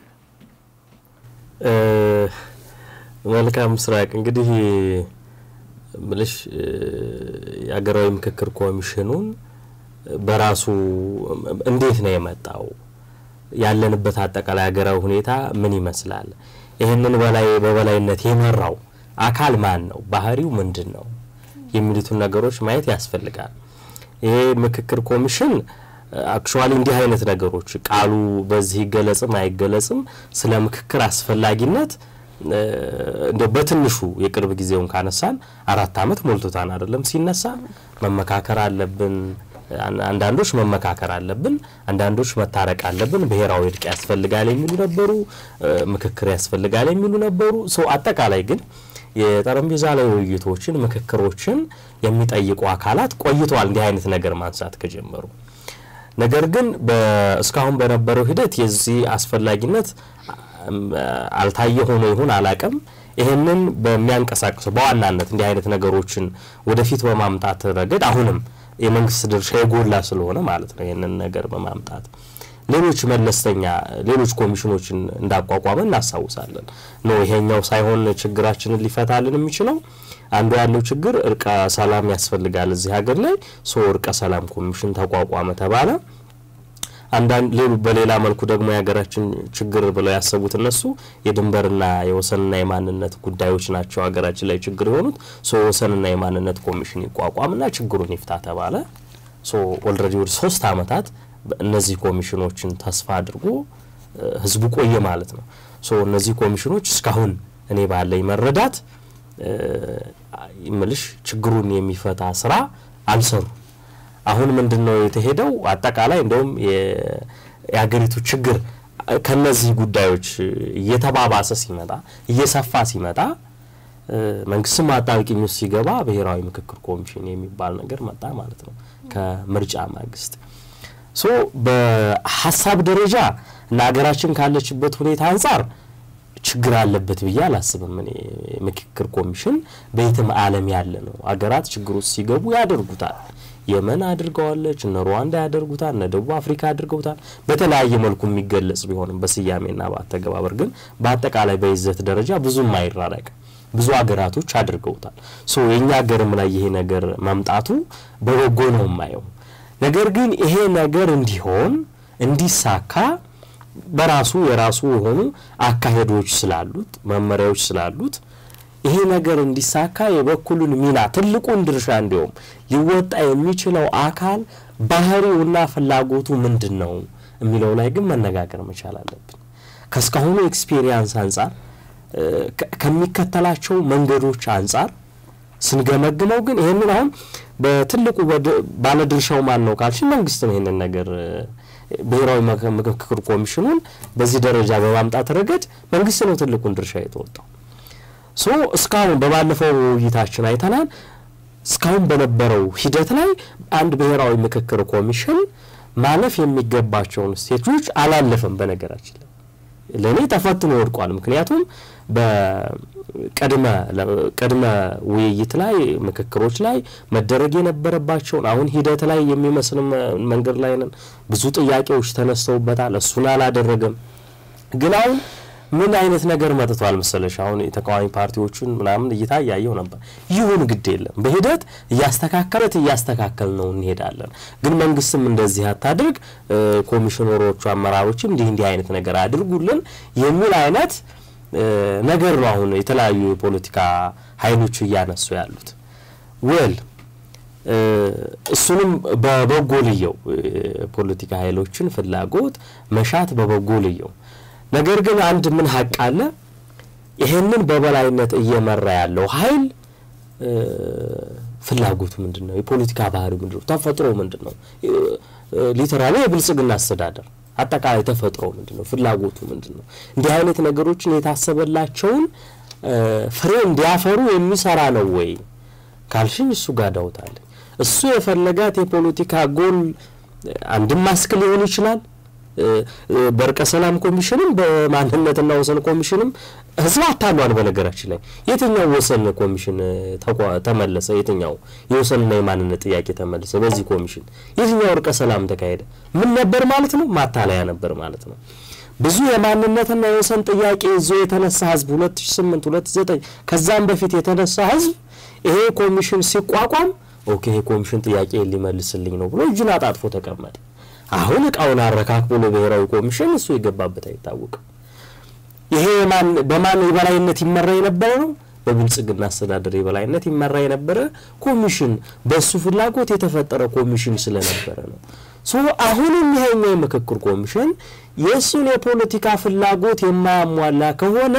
መልካም ምስራቅ እንግዲህ ምልሽ የሀገራዊ ምክክር ኮሚሽኑን በራሱ አካል ነው የመጣው? ያለንበት አጠቃላይ ሀገራዊ ሁኔታ ምን ይመስላል? ይህንን በላይ በበላይነት የመራው አካል ማን ነው? ባህሪው ምንድን ነው? የሚሉትን ነገሮች ማየት ያስፈልጋል። ይሄ ምክክር ኮሚሽን አክቹዋሊ እንዲህ አይነት ነገሮች ቃሉ በዚህ ይገለጽም አይገለጽም ስለ ምክክር አስፈላጊነት እንደ በትንሹ የቅርብ ጊዜውን ካነሳን አራት ዓመት ሞልቶታን አይደለም ሲነሳ መመካከር አለብን አንዳንዶች መመካከር አለብን፣ አንዳንዶች መታረቅ አለብን፣ ብሔራዊ እርቅ ያስፈልጋል የሚሉ ነበሩ፣ ምክክር ያስፈልጋል የሚሉ ነበሩ። ሰው አጠቃላይ ግን የጠረጴዛ ላይ ውይይቶችን፣ ምክክሮችን የሚጠይቁ አካላት ቆይተዋል እንዲህ አይነት ነገር ማንሳት ከጀመሩ። ነገር ግን እስካሁን በነበረው ሂደት የዚህ አስፈላጊነት አልታየ ሆኖ ይሁን አላቅም ይህንን በሚያንቀሳቅሰው በዋናነት እንዲህ አይነት ነገሮችን ወደፊት በማምጣት ረገድ አሁንም የመንግስት ድርሻ የጎላ ስለሆነ ማለት ነው። ይህንን ነገር በማምጣት ሌሎች መለስተኛ ሌሎች ኮሚሽኖችን እንዳቋቋመ እናስታውሳለን። ነው ይሄኛው ሳይሆን ችግራችንን ሊፈታልን የሚችለው አንዱ ያለው ችግር እርቀ ሰላም ያስፈልጋል እዚህ ሀገር ላይ ሶ እርቀ ሰላም ኮሚሽን ተቋቋመ ተባለ። አንዳንድ ሌሉ በሌላ መልኩ ደግሞ የሀገራችን ችግር ብለው ያሰቡት እነሱ የድንበርና የወሰንና የማንነት ጉዳዮች ናቸው ሀገራችን ላይ ችግር የሆኑት። ሶ ወሰንና የማንነት ኮሚሽን ይቋቋምና ችግሩን ይፍታ ተባለ። ሶ ኦልሬዲ ወደ ሶስት አመታት እነዚህ ኮሚሽኖችን ተስፋ አድርጎ ህዝቡ ቆየ ማለት ነው። ሶ እነዚህ ኮሚሽኖች እስካሁን እኔ ባለኝ መረዳት ምልሽ ችግሩን የሚፈታ ስራ አልሰሩ አሁን ምንድን ነው የተሄደው? አጠቃላይ እንደውም የሀገሪቱ ችግር ከነዚህ ጉዳዮች እየተባባሰ ሲመጣ እየሰፋ ሲመጣ መንግስትም አጣብቂኝ ውስጥ ሲገባ ብሔራዊ ምክክር ኮሚሽን የሚባል ነገር መጣ ማለት ነው ከምርጫ ማግስት። ሶ በሀሳብ ደረጃ እና ሀገራችን ካለችበት ሁኔታ አንጻር ችግር አለበት ብዬ አላስብም። እኔ ምክክር ኮሚሽን በየትም ዓለም ያለ ነው ሀገራት ችግር ውስጥ ሲገቡ ያደርጉታል። የመን አድርገዋለች፣ እነ ሩዋንዳ ያደርጉታል፣ እነ ደቡብ አፍሪካ አድርገውታል። በተለያየ መልኩ የሚገለጽ ቢሆንም በስያሜና በአተገባበር ግን በአጠቃላይ በይዘት ደረጃ ብዙም አይራረቅ ብዙ ሀገራቶች አድርገውታል። ሶ የእኛ ሀገርም ላይ ይሄ ነገር መምጣቱ በበጎ ነው የማየው። ነገር ግን ይሄ ነገር እንዲሆን እንዲሳካ በራሱ የራሱ የሆኑ አካሄዶች ስላሉት መመሪያዎች ስላሉት ይሄ ነገር እንዲሳካ የበኩሉን ሚና ትልቁን ድርሻ እንዲሁም ሊወጣ የሚችለው አካል ባህሪውና ፍላጎቱ ምንድን ነው የሚለው ላይ ግን መነጋገር መቻል አለብን። ከእስካሁኑ ኤክስፔሪየንስ አንጻር ከሚከተላቸው መንገዶች አንጻር ስንገመግመው ግን ይህንን አሁን በትልቁ ባለድርሻው ማን ነው ካልሽን መንግስት ነው ይህንን ነገር ብሔራዊ ምክክር ኮሚሽኑን በዚህ ደረጃ በማምጣት ረገድ መንግስት ነው ትልቁን ድርሻ የተወጣው። ሶ እስካሁን በባለፈው ውይይታችን አይተናል። እስካሁን በነበረው ሂደት ላይ አንድ ብሔራዊ ምክክር ኮሚሽን ማለፍ የሚገባቸውን ስቴጆች አላለፈም። በነገራችን ላይ ለእኔ ተፈትኖ ወድቋል። ምክንያቱም በቅድመ ቅድመ ውይይት ላይ ምክክሮች ላይ መደረግ የነበረባቸውን አሁን ሂደት ላይ የሚመስል መንገድ ላይ ነን። ብዙ ጥያቄዎች ተነስተውበታል። እሱን አላደረገም። ግን አሁን ምን አይነት ነገር መጥቷል መሰለሽ? አሁን የተቃዋሚ ፓርቲዎቹን ምናምን እይታ እያየው ነበር። ይሁን ግድ የለም በሂደት እያስተካከለት እያስተካከል ነው እንሄዳለን። ግን መንግስትም እንደዚህ አታድርግ፣ ኮሚሽነሮቹ አመራሮችም እንዲህ እንዲህ አይነት ነገር አድርጉልን የሚል አይነት ነገር ነው አሁን የተለያዩ የፖለቲካ ኃይሎች እያነሱ ያሉት ወል እሱንም በበጎ ልየው ፖለቲካ ኃይሎችን ፍላጎት መሻት በበጎ ልየው። ነገር ግን አንድ ምን ሀቅ አለ? ይሄንን በበላይነት እየመራ ያለው ኃይል ፍላጎቱ ምንድን ነው? የፖለቲካ ባህሪው ምንድን ነው? ተፈጥሮ ምንድን ነው? ሊተራሊ የብልጽግና አስተዳደር አጠቃላይ ተፈጥሮ ምንድን ነው? ፍላጎቱ ምንድን ነው? እንዲህ አይነት ነገሮችን የታሰበላቸውን ፍሬ እንዲያፈሩ የሚሰራ ነው ወይ ካልሽኝ እሱ ጋር ዳውታለኝ። እሱ የፈለጋት የፖለቲካ ጎል አንድም ማስክ ሊሆን ይችላል በእርቀ ሰላም ኮሚሽንም በማንነትና ወሰን ኮሚሽንም ህዝብ አታሏል። በነገራችን ላይ የትኛው ወሰን ኮሚሽን ተመለሰ? የትኛው የወሰንና የማንነት ጥያቄ ተመለሰ? በዚህ ኮሚሽን የትኛው እርቀ ሰላም ተካሄደ? ምን ነበር ማለት ነው? ማታለያ ነበር ማለት ነው። ብዙ የማንነትና የወሰን ጥያቄ ይዞ የተነሳ ህዝብ 2008 2009 ከዛም በፊት የተነሳ ህዝብ ይሄ ኮሚሽን ሲቋቋም ኦኬ ይሄ ኮሚሽን ጥያቄ ሊመልስልኝ ነው ብሎ እጁን አጣጥፎ ተቀመጠ። አሁን እቃውን አረካክቦ ለብሔራዊ ኮሚሽን እሱ የገባበት አይታወቅም። ይሄ በማን የበላይነት ይመራ የነበረ ነው? በብልጽግና አስተዳደር የበላይነት ይመራ የነበረ ኮሚሽን፣ በእሱ ፍላጎት የተፈጠረ ኮሚሽን ስለነበረ ነው። ሶ አሁንም ይሄኛው የምክክር ኮሚሽን የእሱን የፖለቲካ ፍላጎት የማያሟላ ከሆነ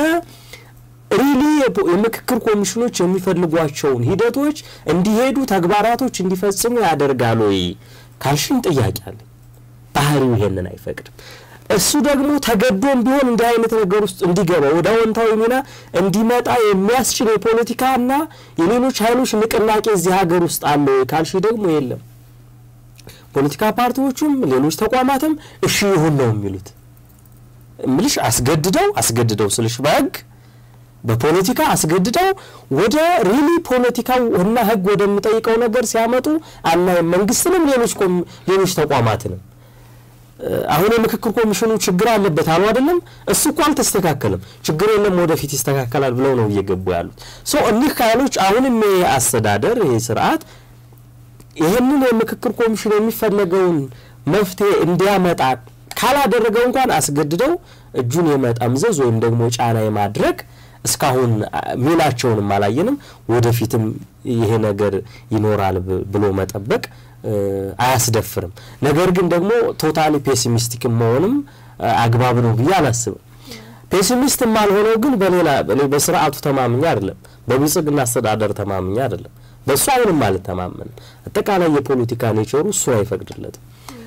ሪሊ የምክክር ኮሚሽኖች የሚፈልጓቸውን ሂደቶች እንዲሄዱ ተግባራቶች እንዲፈጽሙ ያደርጋል ወይ ካልሽን ጥያቄ አለ። ባህሪው ይሄንን አይፈቅድም። እሱ ደግሞ ተገዶም ቢሆን እንዲህ አይነት ነገር ውስጥ እንዲገባ ወደ አዎንታዊ ሚና እንዲመጣ የሚያስችል የፖለቲካና የሌሎች ኃይሎች ንቅናቄ እዚህ ሀገር ውስጥ አለ ወይ ካልሽ ደግሞ የለም። ፖለቲካ ፓርቲዎቹም ሌሎች ተቋማትም እሺ ይሁን ነው የሚሉት። ምልሽ አስገድደው አስገድደው ስልሽ በህግ በፖለቲካ አስገድደው ወደ ሪሊ ፖለቲካው እና ህግ ወደሚጠይቀው ነገር ሲያመጡ አናይም። መንግስትንም ሌሎች ሌሎች ተቋማትንም አሁን የምክክር ኮሚሽኑ ችግር አለበት አሉ አይደለም። እሱ እኮ አልተስተካከልም። ችግር የለም ወደፊት ይስተካከላል ብለው ነው እየገቡ ያሉት። ሶ እኒህ ኃይሎች አሁንም ይሄ አስተዳደር ይሄ ስርዓት ይህንን የምክክር ኮሚሽን የሚፈለገውን መፍትሄ እንዲያመጣ ካላደረገው እንኳን አስገድደው እጁን የመጠምዘዝ ወይም ደግሞ ጫና የማድረግ እስካሁን ሚናቸውንም አላየንም። ወደፊትም ይሄ ነገር ይኖራል ብሎ መጠበቅ አያስደፍርም። ነገር ግን ደግሞ ቶታሊ ፔሲሚስቲክ መሆንም አግባብ ነው ብዬ አላስብም። ፔሲሚስት ማልሆነው ግን በሌላ በስርዓቱ ተማምኛ አይደለም፣ በብልጽግና አስተዳደር ተማምኛ አይደለም። በእሱ አሁንም አልተማመንም። አጠቃላይ የፖለቲካ ኔቸሩ እሱ አይፈቅድለትም።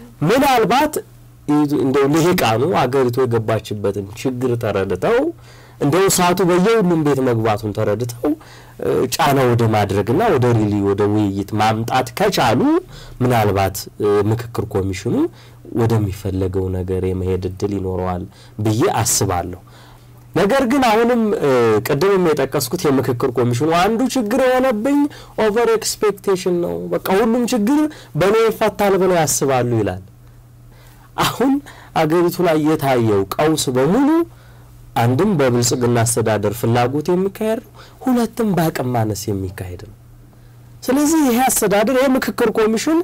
ምናልባት እንደው ልሂቃኑ አገሪቱ የገባችበትን ችግር ተረድተው እንደው እሳቱ በየሁሉም ቤት መግባቱን ተረድተው ጫና ወደ ማድረግና ወደ ሪሊ ወደ ውይይት ማምጣት ከቻሉ ምናልባት ምክክር ኮሚሽኑ ወደሚፈለገው ነገር የመሄድ እድል ይኖረዋል ብዬ አስባለሁ። ነገር ግን አሁንም ቅድምም የጠቀስኩት የምክክር ኮሚሽኑ አንዱ ችግር የሆነብኝ ኦቨር ኤክስፔክቴሽን ነው። በቃ ሁሉም ችግር በእኔ ይፈታል ብለው ያስባሉ ይላል። አሁን አገሪቱ ላይ የታየው ቀውስ በሙሉ አንድም በብልጽግና አስተዳደር ፍላጎት የሚካሄድ ነው፣ ሁለትም በአቅም ማነስ የሚካሄድ ነው። ስለዚህ ይሄ አስተዳደር ይሄ ምክክር ኮሚሽን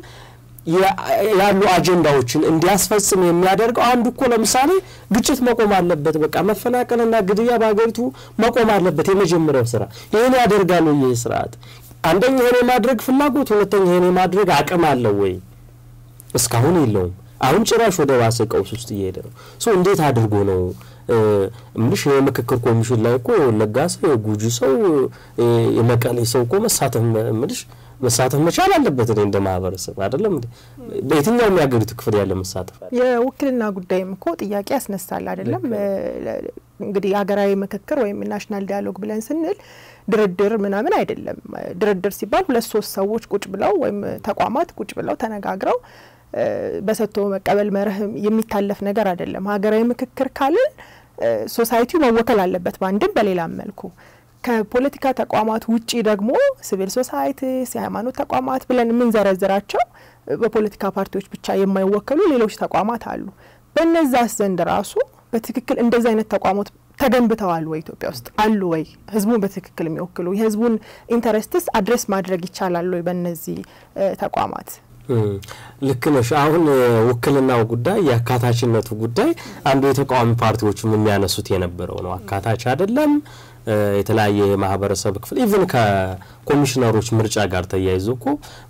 ያሉ አጀንዳዎችን እንዲያስፈጽም የሚያደርገው አንዱ እኮ ለምሳሌ ግጭት መቆም አለበት። በቃ መፈናቀልና ግድያ በሀገሪቱ መቆም አለበት። የመጀመሪያው ስራ ይህን ያደርጋል ወይ? ይህ ስርዓት አንደኛ ይህን የማድረግ ፍላጎት፣ ሁለተኛ ይህን የማድረግ አቅም አለው ወይ? እስካሁን የለውም። አሁን ጭራሽ ወደ ባሰ ቀውስ ውስጥ እየሄደ ነው። ሶ እንዴት አድርጎ ነው ምልሽ የምክክር ኮሚሽን ላይ እኮ የወለጋ ሰው፣ የጉጂ ሰው፣ የመቀሌ ሰው እኮ መሳተፍ ምልሽ መሳተፍ መቻል አለበት። እኔ እንደ ማህበረሰብ አይደለም እንዴ በየትኛውም የሀገሪቱ ክፍል ያለ መሳተፍ አለ። የውክልና ጉዳይም እኮ ጥያቄ ያስነሳል አይደለም። እንግዲህ ሀገራዊ ምክክር ወይም ናሽናል ዲያሎግ ብለን ስንል ድርድር ምናምን አይደለም። ድርድር ሲባል ሁለት ሶስት ሰዎች ቁጭ ብለው ወይም ተቋማት ቁጭ ብለው ተነጋግረው በሰጥቶ መቀበል መርህ የሚታለፍ ነገር አይደለም። ሀገራዊ ምክክር ካልን ሶሳይቲው መወከል አለበት በአንድም በሌላም መልኩ። ከፖለቲካ ተቋማት ውጪ ደግሞ ሲቪል ሶሳይቲስ፣ የሃይማኖት ተቋማት ብለን የምንዘረዝራቸው በፖለቲካ ፓርቲዎች ብቻ የማይወከሉ ሌሎች ተቋማት አሉ። በነዛስ ዘንድ ራሱ በትክክል እንደዚህ አይነት ተቋማት ተገንብተዋል ወይ? ኢትዮጵያ ውስጥ አሉ ወይ? ህዝቡን በትክክል የሚወክሉ የህዝቡን ኢንተረስትስ አድሬስ ማድረግ ይቻላል ወይ በእነዚህ ተቋማት? ልክ ነሽ። አሁን ውክልናው ጉዳይ የአካታችነቱ ጉዳይ አንዱ የተቃዋሚ ፓርቲዎችም የሚያነሱት የነበረው ነው። አካታች አይደለም የተለያየ የማህበረሰብ ክፍል ኢቭን ከኮሚሽነሮች ምርጫ ጋር ተያይዞ እኮ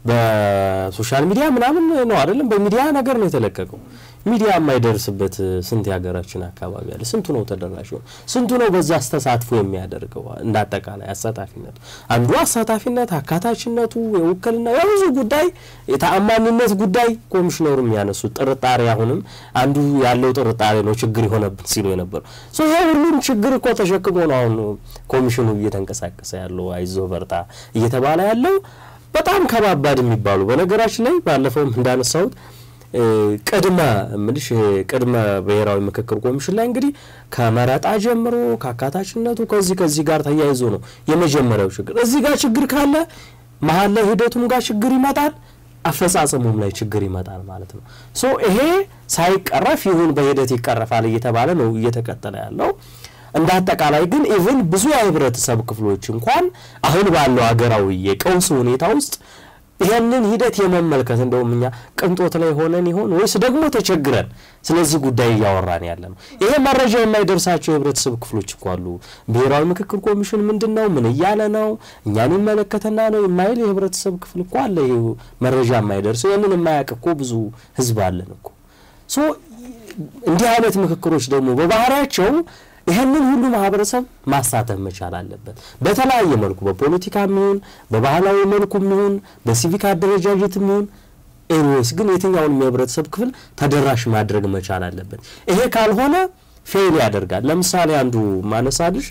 በሶሻል ሚዲያ ምናምን ነው አይደለም፣ በሚዲያ ነገር ነው የተለቀቀው። ሚዲያ የማይደርስበት ስንት የሀገራችን አካባቢ አለ። ስንቱ ነው ተደራሽ ሆነ? ስንቱ ነው በዛ አስተሳትፎ የሚያደርገው? እንደ አጠቃላይ አሳታፊነቱ አንዱ አሳታፊነት፣ አካታችነቱ፣ የውክልና የብዙ ጉዳይ የተአማኒነት ጉዳይ ኮሚሽነሩ የሚያነሱት ጥርጣሬ፣ አሁንም አንዱ ያለው ጥርጣሬ ነው ችግር የሆነብን ሲሉ የነበሩ ይሄ ሁሉም ችግር እኮ ተሸክሞ ነው አሁን ኮሚሽኑ እየተንቀሳቀሰ ያለው አይዞ በርታ እየተባለ ያለው በጣም ከባባድ የሚባሉ በነገራችን ላይ ባለፈውም እንዳነሳሁት ቅድመ ምልሽ ቅድመ ብሔራዊ ምክክር ኮሚሽን ላይ እንግዲህ ከመረጣ ጀምሮ ከአካታችነቱ ከዚህ ከዚህ ጋር ተያይዞ ነው የመጀመሪያው ችግር። እዚህ ጋር ችግር ካለ መሀል ላይ ሂደቱም ጋር ችግር ይመጣል፣ አፈጻጸሙም ላይ ችግር ይመጣል ማለት ነው። ሶ ይሄ ሳይቀረፍ ይሁን በሂደት ይቀረፋል እየተባለ ነው እየተቀጠለ ያለው። እንደ አጠቃላይ ግን ኢቭን ብዙ የህብረተሰብ ክፍሎች እንኳን አሁን ባለው ሀገራዊ የቀውስ ሁኔታ ውስጥ ይህንን ሂደት የመመልከት እንደውም እኛ ቅንጦት ላይ ሆነን ይሆን ወይስ ደግሞ ተቸግረን ስለዚህ ጉዳይ እያወራን ያለ ነው። ይሄ መረጃ የማይደርሳቸው የህብረተሰብ ክፍሎች እኮ አሉ። ብሔራዊ ምክክር ኮሚሽን ምንድን ነው ምን እያለ ነው እኛን ይመለከተና ነው የማይል የህብረተሰብ ክፍል እኮ አለ። ይሄ መረጃ የማይደርሰው ይህንን የማያውቅ እኮ ብዙ ህዝብ አለን እኮ ሶ እንዲህ አይነት ምክክሮች ደግሞ በባህሪያቸው ይህንን ሁሉ ማህበረሰብ ማሳተፍ መቻል አለበት። በተለያየ መልኩ በፖለቲካ የሚሆን በባህላዊ መልኩ የሚሆን በሲቪክ አደረጃጀት የሚሆን ኤኒዌይስ ግን የትኛውንም የህብረተሰብ ክፍል ተደራሽ ማድረግ መቻል አለበት። ይሄ ካልሆነ ፌል ያደርጋል። ለምሳሌ አንዱ ማነሳልሽ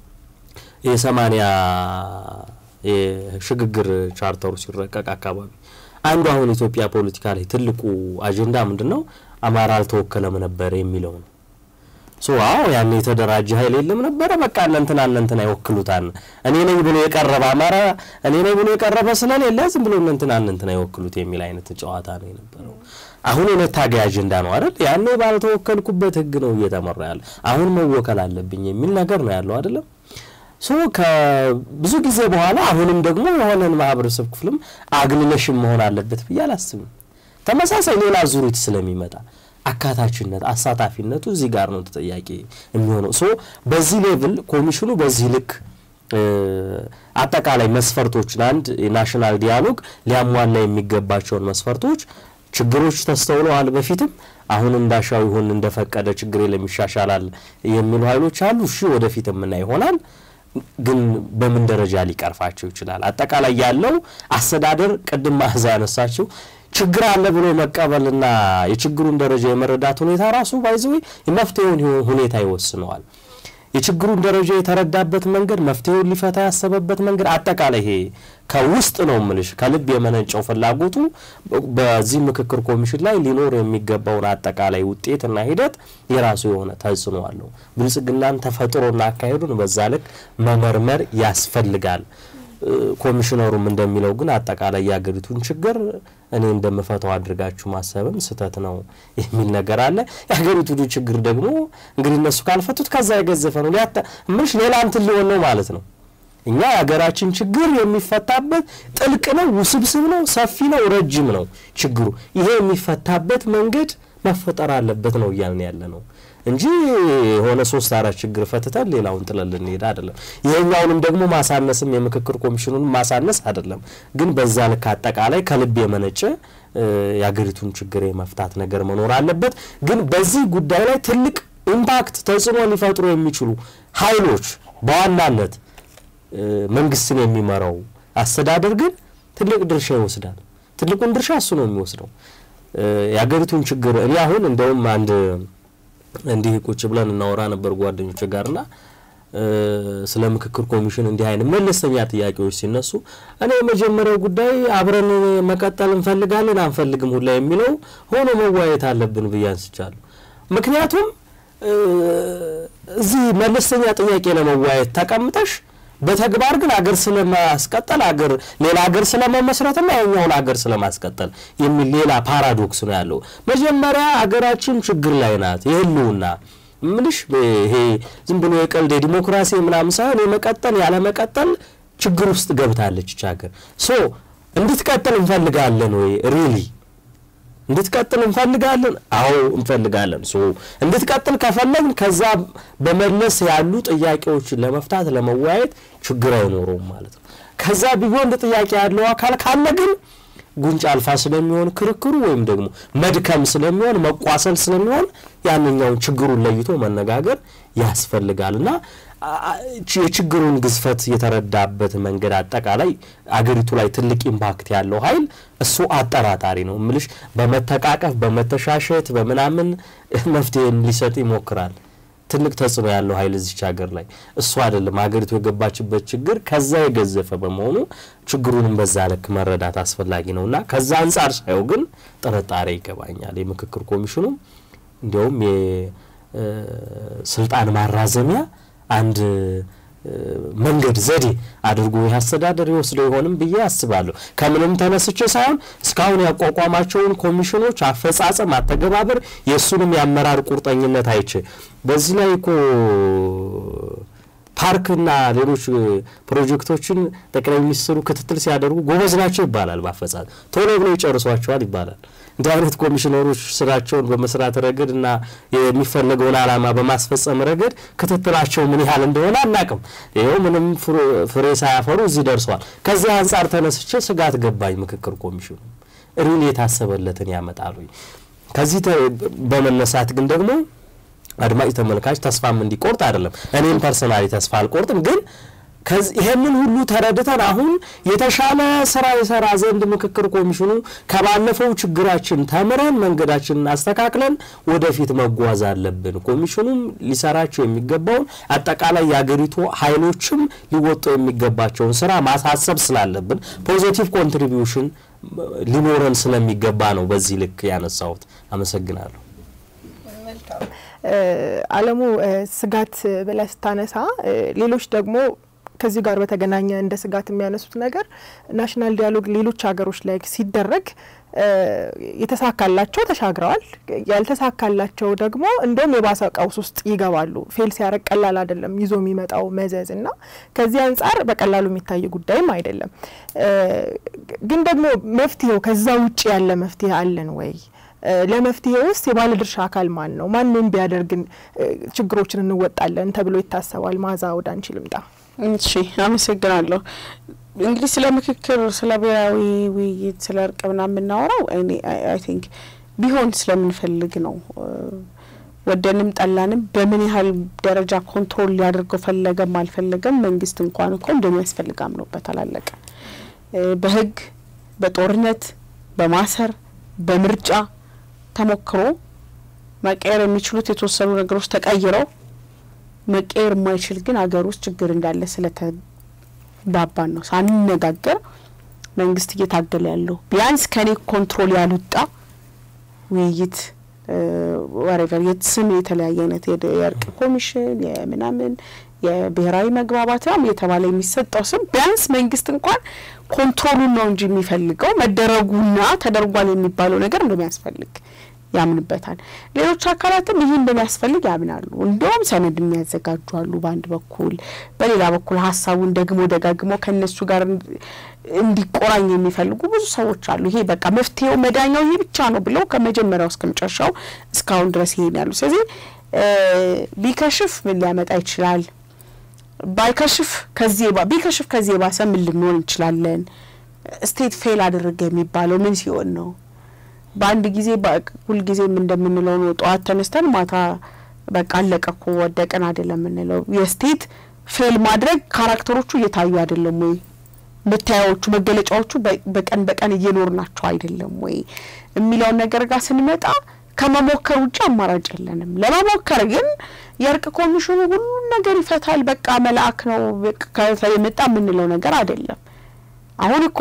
የሰማኒያ የሽግግር ቻርተሩ ሲረቀቅ አካባቢ አንዱ አሁን ኢትዮጵያ ፖለቲካ ላይ ትልቁ አጀንዳ ምንድን ነው? አማራ አልተወከለም ነበር የሚለው ነው። ሶ አዎ ያን የተደራጀ ኃይል የለም ነበረ። በቃ እነንትና እነንትና ይወክሉታል። እኔ ነኝ ብሎ የቀረበ አማራ እኔ ነኝ ብሎ የቀረበ ስለሌለ ዝም ብሎ እነንትና እነንትና ይወክሉት የሚል አይነት ጨዋታ ነው የነበረው። አሁን የመታገያ አጀንዳ ነው አይደል? ያኔ ባልተወከልኩበት ህግ ነው እየተመራ ያለ። አሁን መወከል አለብኝ የሚል ነገር ነው ያለው አይደለም። ሶ ከብዙ ጊዜ በኋላ አሁንም ደግሞ የሆነን ማህበረሰብ ክፍልም አግልለሽም መሆን አለበት ብዬ አላስብም። ተመሳሳይ ሌላ ዙሪት ስለሚመጣ አካታችነት አሳታፊነቱ እዚህ ጋር ነው ተጠያቂ የሚሆነው። ሶ በዚህ ሌቭል ኮሚሽኑ በዚህ ልክ አጠቃላይ መስፈርቶችን አንድ የናሽናል ዲያሎግ ሊያሟላ የሚገባቸውን መስፈርቶች ችግሮች ተስተውለዋል በፊትም አሁን እንዳሻው ይሁን እንደፈቀደ ችግር የለም ይሻሻላል የሚሉ ኃይሎች አሉ። እሺ ወደፊት የምና ይሆናል ግን በምን ደረጃ ሊቀርፋቸው ይችላል? አጠቃላይ ያለው አስተዳደር ቅድም ማህዛ ያነሳችው ችግር አለ ብሎ መቀበልና የችግሩን ደረጃ የመረዳት ሁኔታ ራሱ ባይዘዌ የመፍትሄውን ሁኔታ ይወስነዋል። የችግሩን ደረጃ የተረዳበት መንገድ፣ መፍትሄውን ሊፈታ ያሰበበት መንገድ፣ አጠቃላይ ይሄ ከውስጥ ነው ምልሽ ከልብ የመነጨው ፍላጎቱ በዚህ ምክክር ኮሚሽን ላይ ሊኖር የሚገባውን አጠቃላይ ውጤትና ሂደት የራሱ የሆነ ተጽዕኖ አለው። ብልጽግናን ተፈጥሮና አካሄዱን በዛ ልክ መመርመር ያስፈልጋል። ኮሚሽነሩም እንደሚለው ግን አጠቃላይ የሀገሪቱን ችግር እኔ እንደምፈታው አድርጋችሁ ማሰብም ስህተት ነው የሚል ነገር አለ። የሀገሪቱ ችግር ደግሞ እንግዲህ እነሱ ካልፈቱት ከዛ የገዘፈ ነው ምንሽ ሌላ እንትን ሊሆን ነው ማለት ነው። እኛ የሀገራችን ችግር የሚፈታበት ጥልቅ ነው፣ ውስብስብ ነው፣ ሰፊ ነው፣ ረጅም ነው ችግሩ። ይሄ የሚፈታበት መንገድ መፈጠር አለበት ነው እያልን ያለ ነው እንጂ የሆነ ሶስት አራት ችግር ፈትተን ሌላውን ጥለን ልንሄድ አይደለም። ይሄኛውንም ደግሞ ማሳነስም የምክክር ኮሚሽኑን ማሳነስ አይደለም። ግን በዛ ልክ አጠቃላይ ከልብ የመነጨ የሀገሪቱን ችግር የመፍታት ነገር መኖር አለበት። ግን በዚህ ጉዳይ ላይ ትልቅ ኢምፓክት ተጽዕኖ ሊፈጥሩ የሚችሉ ኃይሎች በዋናነት መንግስትን የሚመራው አስተዳደር ግን ትልቅ ድርሻ ይወስዳል። ትልቁን ድርሻ እሱ ነው የሚወስደው። የሀገሪቱን ችግር እኔ አሁን እንደውም አንድ እንዲህ ቁጭ ብለን እናወራ ነበር ጓደኞች ጋርና ስለ ምክክር ኮሚሽን እንዲህ አይነት መለስተኛ ጥያቄዎች ሲነሱ እኔ የመጀመሪያው ጉዳይ አብረን መቀጠል እንፈልጋለን አንፈልግም ሁላ የሚለው ሆኖ መወያየት አለብን ብዬ አንስቻለሁ። ምክንያቱም እዚህ መለስተኛ ጥያቄ ለመወያየት ተቀምጠሽ በተግባር ግን አገር ስለማስቀጠል አገር ሌላ አገር ስለመመስረትና የኛውን አገር ስለማስቀጠል የሚል ሌላ ፓራዶክስ ነው ያለው። መጀመሪያ አገራችን ችግር ላይ ናት የህልውና ምልሽ ይሄ ዝም ብሎ የቀልድ የዲሞክራሲ ምናምን ሳይሆን የመቀጠል ያለ መቀጠል ችግር ውስጥ ገብታለች ይች ሀገር። ሶ እንድትቀጥል እንፈልጋለን ወይ ሪሊ እንድትቀጥል እንፈልጋለን? አዎ እንፈልጋለን። ሶ እንድትቀጥል ከፈለግን ከዛ በመለስ ያሉ ጥያቄዎችን ለመፍታት ለመወያየት ችግር አይኖረውም ማለት ነው። ከዛ ቢጎንድ ጥያቄ ያለው አካል ካለ ግን ጉንጭ አልፋ ስለሚሆን ክርክሩ ወይም ደግሞ መድከም ስለሚሆን መቋሰል ስለሚሆን ያንኛውን ችግሩን ለይቶ መነጋገር ያስፈልጋል እና የችግሩን ግዝፈት የተረዳበት መንገድ አጠቃላይ አገሪቱ ላይ ትልቅ ኢምፓክት ያለው ኃይል እሱ አጠራጣሪ ነው። ምልሽ በመተቃቀፍ በመተሻሸት በምናምን መፍትሄ ሊሰጥ ይሞክራል። ትልቅ ተጽዕኖ ያለው ኃይል እዚች ሀገር ላይ እሱ አይደለም። ሀገሪቱ የገባችበት ችግር ከዛ የገዘፈ በመሆኑ ችግሩንም በዛ ልክ መረዳት አስፈላጊ ነው እና ከዛ አንጻር ሳየው ግን ጥርጣሬ ይገባኛል። የምክክር ኮሚሽኑ እንዲያውም የስልጣን ማራዘሚያ አንድ መንገድ ዘዴ አድርጎ ይህ አስተዳደር ይወስደው ይሆንም ብዬ አስባለሁ። ከምንም ተነስቼ ሳይሆን እስካሁን ያቋቋማቸውን ኮሚሽኖች አፈጻጸም፣ አተገባበር የእሱንም የአመራር ቁርጠኝነት አይቼ በዚህ ላይ እኮ ፓርክና ሌሎች ፕሮጀክቶችን ጠቅላይ ሚኒስትሩ ክትትል ሲያደርጉ ጎበዝ ናቸው ይባላል። በአፈጻጸም ቶሎ ብለው ይጨርሷቸዋል ይባላል። እንዲህ አይነት ኮሚሽነሮች ስራቸውን በመስራት ረገድ እና የሚፈለገውን ዓላማ በማስፈጸም ረገድ ክትትላቸው ምን ያህል እንደሆነ አናቅም። ይኸው ምንም ፍሬ ሳያፈሩ እዚህ ደርሷል። ከዚህ አንጻር ተነስቼ ስጋት ገባኝ። ምክክር ኮሚሽኑ ሪል የታሰበለትን ያመጣሉ። ከዚህ በመነሳት ግን ደግሞ አድማጭ ተመልካች ተስፋም እንዲቆርጥ አይደለም። እኔም ፐርሰናሊ ተስፋ አልቆርጥም ግን ይሄንን ሁሉ ተረድተን አሁን የተሻለ ስራ የሰራ ዘንድ ምክክር ኮሚሽኑ ከባለፈው ችግራችን ተምረን መንገዳችንን አስተካክለን ወደፊት መጓዝ አለብን። ኮሚሽኑም ሊሰራቸው የሚገባውን አጠቃላይ የአገሪቱ ኃይሎችም ሊወጡ የሚገባቸውን ስራ ማሳሰብ ስላለብን ፖዚቲቭ ኮንትሪቢዩሽን ሊኖረን ስለሚገባ ነው በዚህ ልክ ያነሳሁት። አመሰግናለሁ። አለሙ ስጋት ብለህ ስታነሳ ሌሎች ደግሞ ከዚህ ጋር በተገናኘ እንደ ስጋት የሚያነሱት ነገር ናሽናል ዲያሎግ ሌሎች ሀገሮች ላይ ሲደረግ የተሳካላቸው ተሻግረዋል፣ ያልተሳካላቸው ደግሞ እንደውም የባሰ ቀውስ ውስጥ ይገባሉ። ፌል ሲያረግ ቀላል አይደለም ይዞ የሚመጣው መዘዝ እና ከዚህ አንጻር በቀላሉ የሚታይ ጉዳይም አይደለም። ግን ደግሞ መፍትሄው ከዛ ውጭ ያለ መፍትሄ አለን ወይ? ለመፍትሄ ውስጥ የባለድርሻ አካል ማን ነው? ማን ምን ቢያደርግን ችግሮችን እንወጣለን ተብሎ ይታሰባል? ማዛ ወደ አንቺ ልምጣ። እሺ፣ አመሰግናለሁ። እንግዲህ ስለ ምክክር፣ ስለ ብሔራዊ ውይይት፣ ስለ እርቅ ምናምን የምናወራው እኔ አይ ቲንክ ቢሆን ስለምንፈልግ ነው። ወደንም ጠላንም በምን ያህል ደረጃ ኮንትሮል ሊያደርገው ፈለገም አልፈለገም መንግስት እንኳን እኮ እንደሚያስፈልግ አምኖበት አላለቀ። በህግ በጦርነት በማሰር በምርጫ ተሞክሮ መቀየር የሚችሉት የተወሰኑ ነገሮች ተቀይረው መቀየር የማይችል ግን አገር ውስጥ ችግር እንዳለ ስለተባባን ነው ሳንነጋገር መንግስት እየታገለ ያለው ቢያንስ ከኔ ኮንትሮል ያልወጣ ውይይት ወሬቨር የስም የተለያየ አይነት የእርቅ ኮሚሽን የምናምን የብሔራዊ መግባባት ም የተባለ የሚሰጠው ስም ቢያንስ መንግስት እንኳን ኮንትሮሉን ነው እንጂ የሚፈልገው መደረጉና ተደርጓል የሚባለው ነገር እንደሚያስፈልግ ያምንበታል። ሌሎች አካላትም ይህ እንደሚያስፈልግ ያምናሉ። እንደውም ሰነድ የሚያዘጋጁ አሉ በአንድ በኩል፣ በሌላ በኩል ሀሳቡን ደግሞ ደጋግሞ ከእነሱ ጋር እንዲቆራኝ የሚፈልጉ ብዙ ሰዎች አሉ። ይሄ በቃ መፍትሄው መዳኛው ይሄ ብቻ ነው ብለው ከመጀመሪያው እስከ መጨረሻው እስካሁን ድረስ ይሄን ያሉ። ስለዚህ ቢከሽፍ ምን ሊያመጣ ይችላል? ባይከሽፍ ከዚህ ቢከሽፍ ከዚህ የባሰ ምን ልንሆን እንችላለን? ስቴት ፌል አደረገ የሚባለው ምን ሲሆን ነው? በአንድ ጊዜ ሁልጊዜም እንደምንለው ነው። ጠዋት ተነስተን ማታ በቃ አለቀ እኮ ወደቀን አይደለም የምንለው። የስቴት ፌል ማድረግ ካራክተሮቹ እየታዩ አይደለም ወይ መታያዎቹ መገለጫዎቹ በቀን በቀን እየኖርናቸው አይደለም ወይ የሚለውን ነገር ጋር ስንመጣ ከመሞከር ውጭ አማራጭ የለንም። ለመሞከር ግን የእርቅ ኮሚሽኑ ሁሉም ነገር ይፈታል፣ በቃ መልአክ ነው የመጣ የምንለው ነገር አይደለም። አሁን እኮ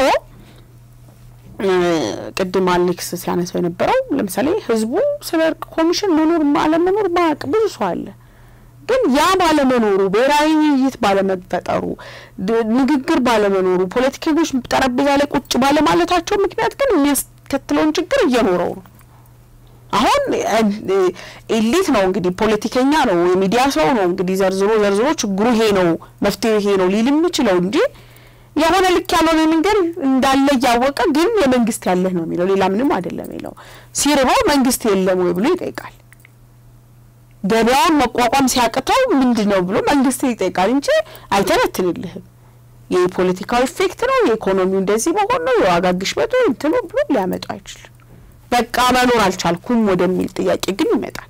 ቅድም አሌክስ ሲያነሳው የነበረው ለምሳሌ ህዝቡ ስለ እርቅ ኮሚሽን መኖር አለመኖር ማያውቅ ብዙ ሰው አለ። ግን ያ ባለመኖሩ ብሔራዊ ውይይት ባለመፈጠሩ ንግግር ባለመኖሩ ፖለቲከኞች ጠረጴዛ ላይ ቁጭ ባለማለታቸው ምክንያት ግን የሚያስከትለውን ችግር እየኖረው ነው። አሁን ኤሊት ነው እንግዲህ ፖለቲከኛ ነው የሚዲያ ሰው ነው እንግዲህ ዘርዝሮ ዘርዝሮ ችግሩ ይሄ ነው መፍትሄ ይሄ ነው ሊል የሚችለው እንጂ የሆነ ልክ ያልሆነ ነገር እንዳለ እያወቀ ግን የመንግስት ያለህ ነው የሚለው ሌላ ምንም አይደለም የሚለው ሲርበው መንግስት የለም ወይ ብሎ ይጠይቃል። ገበያውን መቋቋም ሲያቅተው ምንድን ነው ብሎ መንግስት ይጠይቃል እንጂ አይተነትንልህም። የፖለቲካዊ ኢፌክት ነው የኢኮኖሚው እንደዚህ መሆን ነው የዋጋ ግሽበቱ እንትኑ ብሎ ሊያመጡ አይችልም። በቃ መኖር አልቻልኩም ወደሚል ጥያቄ ግን ይመጣል።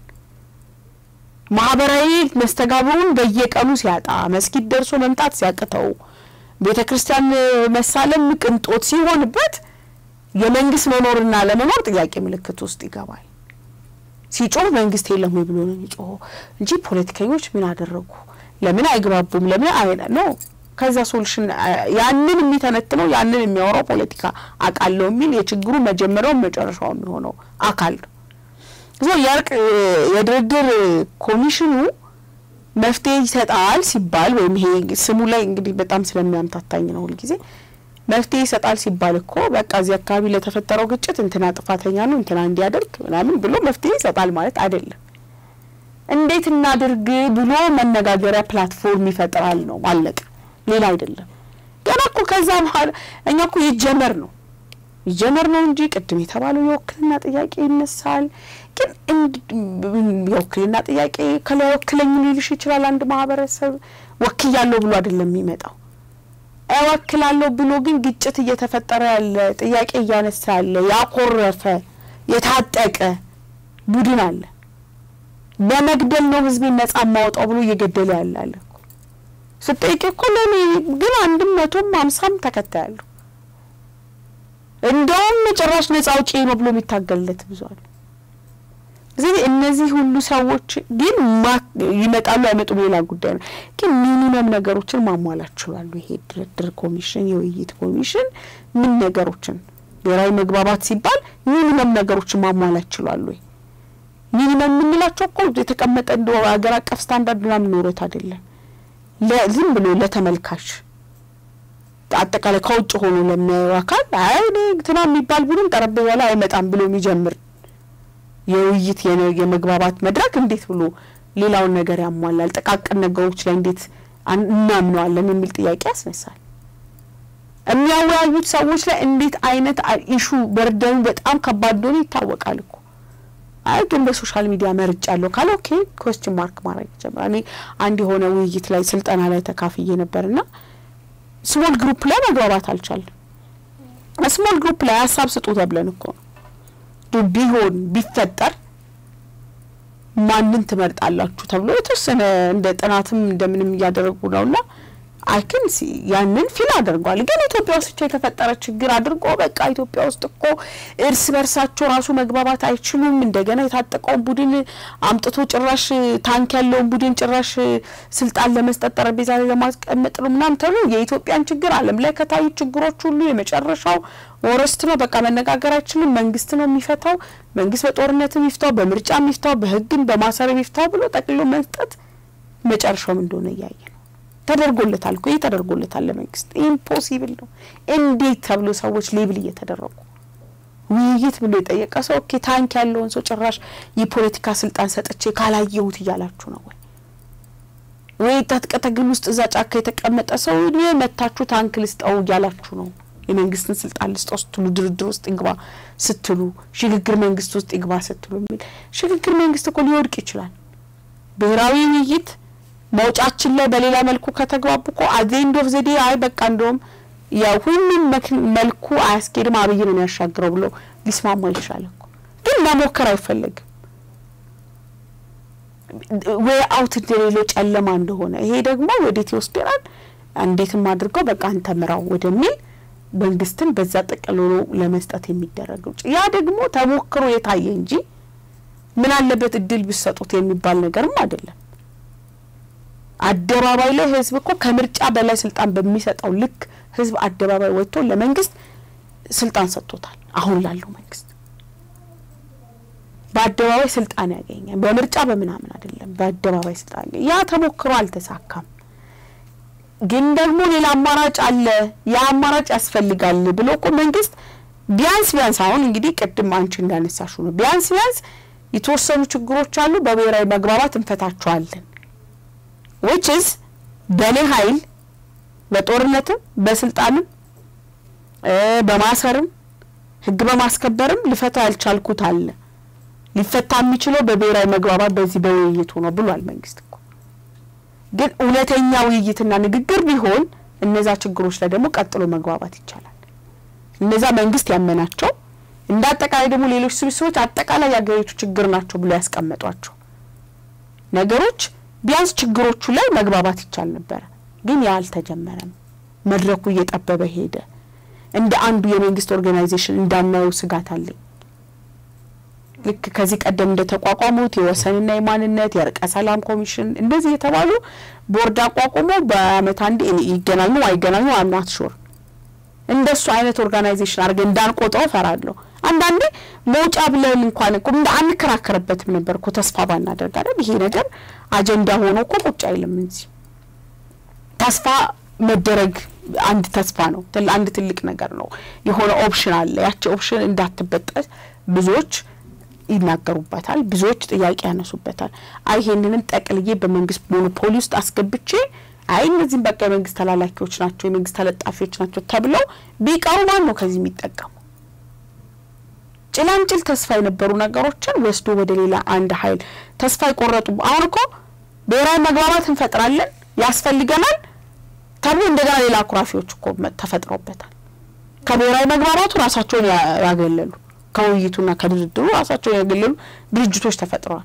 ማህበራዊ መስተጋብሩን በየቀኑ ሲያጣ፣ መስጊድ ደርሶ መምጣት ሲያቅተው፣ ቤተ ክርስቲያን መሳለም ቅንጦት ሲሆንበት የመንግስት መኖርና ለመኖር ጥያቄ ምልክት ውስጥ ይገባል። ሲጮህ መንግስት የለም ወይ ብሎ ነው የሚጮኸው እንጂ ፖለቲከኞች ምን አደረጉ፣ ለምን አይግባቡም፣ ለምን አይነ ነው ከዛ ሶሉሽን ያንን የሚተነትነው ያንን የሚያወራው ፖለቲካ አውቃለሁ የሚል የችግሩ መጀመሪያው መጨረሻው የሚሆነው አካል ነው። ዞ የእርቅ የድርድር ኮሚሽኑ መፍትሄ ይሰጣል ሲባል ወይም ይሄ ስሙ ላይ እንግዲህ በጣም ስለሚያምታታኝ ነው ሁልጊዜ መፍትሄ ይሰጣል ሲባል እኮ በቃ እዚህ አካባቢ ለተፈጠረው ግጭት እንትና ጥፋተኛ ነው እንትና እንዲያደርግ ምናምን ብሎ መፍትሄ ይሰጣል ማለት አይደለም። እንዴት እናድርግ ብሎ መነጋገሪያ ፕላትፎርም ይፈጥራል ነው አለቀ። ሌላ አይደለም። ገና እኮ ከዛ በኋላ እኛ እኮ ይጀመር ነው ይጀመር ነው እንጂ ቅድም የተባለው የውክልና ጥያቄ ይነሳል። ግን የውክልና ጥያቄ ከላይ ወክለኝ ሊልሽ ይችላል። አንድ ማህበረሰብ ወክያለሁ ብሎ አይደለም የሚመጣው እወክላለሁ ብሎ ግን ግጭት እየተፈጠረ ያለ ጥያቄ እያነሳ ያለ ያኮረፈ የታጠቀ ቡድን አለ። በመግደል ነው ህዝቤን ነጻ ማውጣው ብሎ እየገደለ ያለ አለ። ስጠይቅ እኮ ለእኔ ግን አንድም መቶም ሀምሳም ተከታይ አለሁ። እንደውም ጭራሽ ነጻ አውጪ ነው ብሎ የሚታገልለት ብዙ አለ። ስለዚህ እነዚህ ሁሉ ሰዎች ግን ይመጣሉ አይመጡም ሌላ ጉዳይ ነው። ግን ሚኒመም ነገሮችን ማሟላት ችሏሉ። ይሄ ድርድር ኮሚሽን፣ የውይይት ኮሚሽን ምን ነገሮችን ብሔራዊ መግባባት ሲባል ሚኒመም ነገሮችን ማሟላት ችሏሉ። ሚኒመም የምንላቸው እኮ የተቀመጠ እንደ ሀገር አቀፍ ስታንዳርድ ምናምን ኖሮት አይደለም ዝም ብሎ ለተመልካች አጠቃላይ ከውጭ ሆኖ ለሚያየው አካል አይ እኔ እንትና የሚባል ቡድን ጠረጴዛ ላይ አይመጣም ብሎ የሚጀምር የውይይት የመግባባት መድረክ እንዴት ብሎ ሌላውን ነገር ያሟላል? ጥቃቅን ነገሮች ላይ እንዴት እናምነዋለን የሚል ጥያቄ ያስነሳል። የሚያወያዩት ሰዎች ላይ እንዴት አይነት ኢሹ በርደኑ በጣም ከባድ እንደሆነ ይታወቃል እኮ አይ ግን በሶሻል ሚዲያ መርጫ አለሁ ካለ ኦኬ ኮስችን ማርክ ማድረግ ይጀምራል። እኔ አንድ የሆነ ውይይት ላይ ስልጠና ላይ ተካፍዬ ነበርና ስሞል ግሩፕ ላይ መግባባት አልቻለም። ስሞል ግሩፕ ላይ ሀሳብ ስጡ ተብለን እኮ ቢሆን ቢፈጠር ማንን ትመርጣላችሁ ተብሎ የተወሰነ እንደ ጥናትም እንደምንም እያደረጉ ነውና አይክን ያንን ፊል አድርጓል። ግን ኢትዮጵያ ውስጥ የተፈጠረ ችግር አድርጎ በቃ ኢትዮጵያ ውስጥ እኮ እርስ በርሳቸው ራሱ መግባባት አይችሉም። እንደገና የታጠቀውን ቡድን አምጥቶ ጭራሽ ታንክ ያለውን ቡድን ጭራሽ ስልጣን ለመስጠት ጠረጴዛ ላይ ለማስቀመጥ ነው ምናምን ተብሎ የኢትዮጵያን ችግር ዓለም ላይ ከታዩ ችግሮች ሁሉ የመጨረሻው ወረስት ነው። በቃ መነጋገር አይችልም። መንግስት ነው የሚፈታው። መንግስት በጦርነትም ይፍታው፣ በምርጫ ይፍታው፣ በህግም በማሰር ይፍታው ብሎ ጠቅልሎ መስጠት መጨረሻውም እንደሆነ እያየ ነው። ተደርጎለታል እኮ ይህ ተደርጎለታል ለመንግስት ኢምፖሲብል ነው። እንዴት ተብሎ ሰዎች ሌብል እየተደረጉ ውይይት ብሎ የጠየቀ ሰው ኦኬ ታንክ ያለውን ሰው ጭራሽ የፖለቲካ ስልጣን ሰጥቼ ካላየሁት እያላችሁ ነው ወይ? ወይ ትጥቅ ትግል ውስጥ እዛ ጫካ የተቀመጠ ሰው መታችሁ ታንክ ልስጠው እያላችሁ ነው። የመንግስትን ስልጣን ልስጠው ስትሉ ድርድር ውስጥ ይግባ ስትሉ ሽግግር መንግስት ውስጥ ይግባ ስትሉ የሚል ሽግግር መንግስት እኮ ሊወድቅ ይችላል። ብሔራዊ ውይይት መውጫችን ላይ በሌላ መልኩ ከተግባቡ እኮ አዜንድ ኦፍ ዘዴ አይ በቃ እንደውም የሁሉም መልኩ አያስኬድም አብይ ነው የሚያሻግረው ብሎ ሊስማማ ይችላል እኮ ግን መሞከር አይፈለግም። ወይ አውት እንደሌለው ጨለማ እንደሆነ ይሄ ደግሞ ወዴት ይወስደናል? እንዴትም አድርገው በቃ አንተ ምራው ወደሚል መንግስትን በዛ ጠቅልሎ ለመስጠት የሚደረግ ውጭ ያ ደግሞ ተሞክሮ የታየ እንጂ ምን አለበት እድል ብሰጡት የሚባል ነገርም አይደለም። አደባባይ ላይ ህዝብ እኮ ከምርጫ በላይ ስልጣን በሚሰጠው ልክ ህዝብ አደባባይ ወጥቶ ለመንግስት ስልጣን ሰጥቶታል። አሁን ላለው መንግስት በአደባባይ ስልጣን ያገኛል። በምርጫ በምናምን አይደለም፣ በአደባባይ ስልጣን ያ ተሞክሮ አልተሳካም። ግን ደግሞ ሌላ አማራጭ አለ፣ ያ አማራጭ ያስፈልጋል ብሎ እኮ መንግስት ቢያንስ ቢያንስ አሁን እንግዲህ ቅድም አንቺ እንዳነሳሹ ነው ቢያንስ ቢያንስ የተወሰኑ ችግሮች አሉ፣ በብሔራዊ መግባባት እንፈታቸዋለን ዊች ኢዝ በእኔ ኃይል በጦርነትም በስልጣንም በማሰርም ህግ በማስከበርም ልፈታ ያልቻልኩት አለ ሊፈታ የሚችለው በብሔራዊ መግባባት በዚህ በውይይቱ ነው ብሏል መንግስት እኮ። ግን እውነተኛ ውይይትና ንግግር ቢሆን እነዛ ችግሮች ላይ ደግሞ ቀጥሎ መግባባት ይቻላል። እነዛ መንግስት ያመናቸው እንደ አጠቃላይ ደግሞ ሌሎች ስብስቦች አጠቃላይ የሀገሪቱ ችግር ናቸው ብሎ ያስቀመጧቸው ነገሮች ቢያንስ ችግሮቹ ላይ መግባባት ይቻል ነበረ። ግን ያ አልተጀመረም። መድረኩ እየጠበበ ሄደ። እንደ አንዱ የመንግስት ኦርጋናይዜሽን እንዳናየው ስጋት አለኝ። ልክ ከዚህ ቀደም እንደ ተቋቋሙት የወሰንና የማንነት የእርቀ ሰላም ኮሚሽን እንደዚህ የተባሉ ቦርድ አቋቁሞ በአመት አንዴ ይገናኙ አይገናኙ አምናት ሹር እንደሱ አይነት ኦርጋናይዜሽን አድርገን እንዳንቆጥረው ፈራለሁ። አንዳንዴ መውጫ ብለን እንኳን እኮ አንከራከርበትም ነበር እኮ ተስፋ ባናደርግ አይደል? ይሄ ነገር አጀንዳ ሆኖ እኮ ቁጭ አይልም እንጂ ተስፋ መደረግ አንድ ተስፋ ነው። አንድ ትልቅ ነገር ነው። የሆነ ኦፕሽን አለ። ያቺ ኦፕሽን እንዳትበጠስ ብዙዎች ይናገሩበታል፣ ብዙዎች ጥያቄ ያነሱበታል። አይ ይሄንንም ጠቅልዬ በመንግስት ሞኖፖሊ ውስጥ አስገብቼ አይ እነዚህም በቃ የመንግስት ተላላኪዎች ናቸው፣ የመንግስት ተለጣፊዎች ናቸው ተብለው ቢቀሩ ማን ነው ከዚህ የሚጠቀሙ? ጭላንጭል ተስፋ የነበሩ ነገሮችን ወስዶ ወደ ሌላ አንድ ሀይል ተስፋ የቆረጡ አሁን እኮ ብሔራዊ መግባባት እንፈጥራለን ያስፈልገናል ተብሎ እንደገና ሌላ አኩራፊዎች እኮ ተፈጥረውበታል። ከብሔራዊ መግባባቱ ራሳቸውን ያገለሉ ከውይይቱና ከድርድሩ ራሳቸውን ያገለሉ ድርጅቶች ተፈጥረዋል።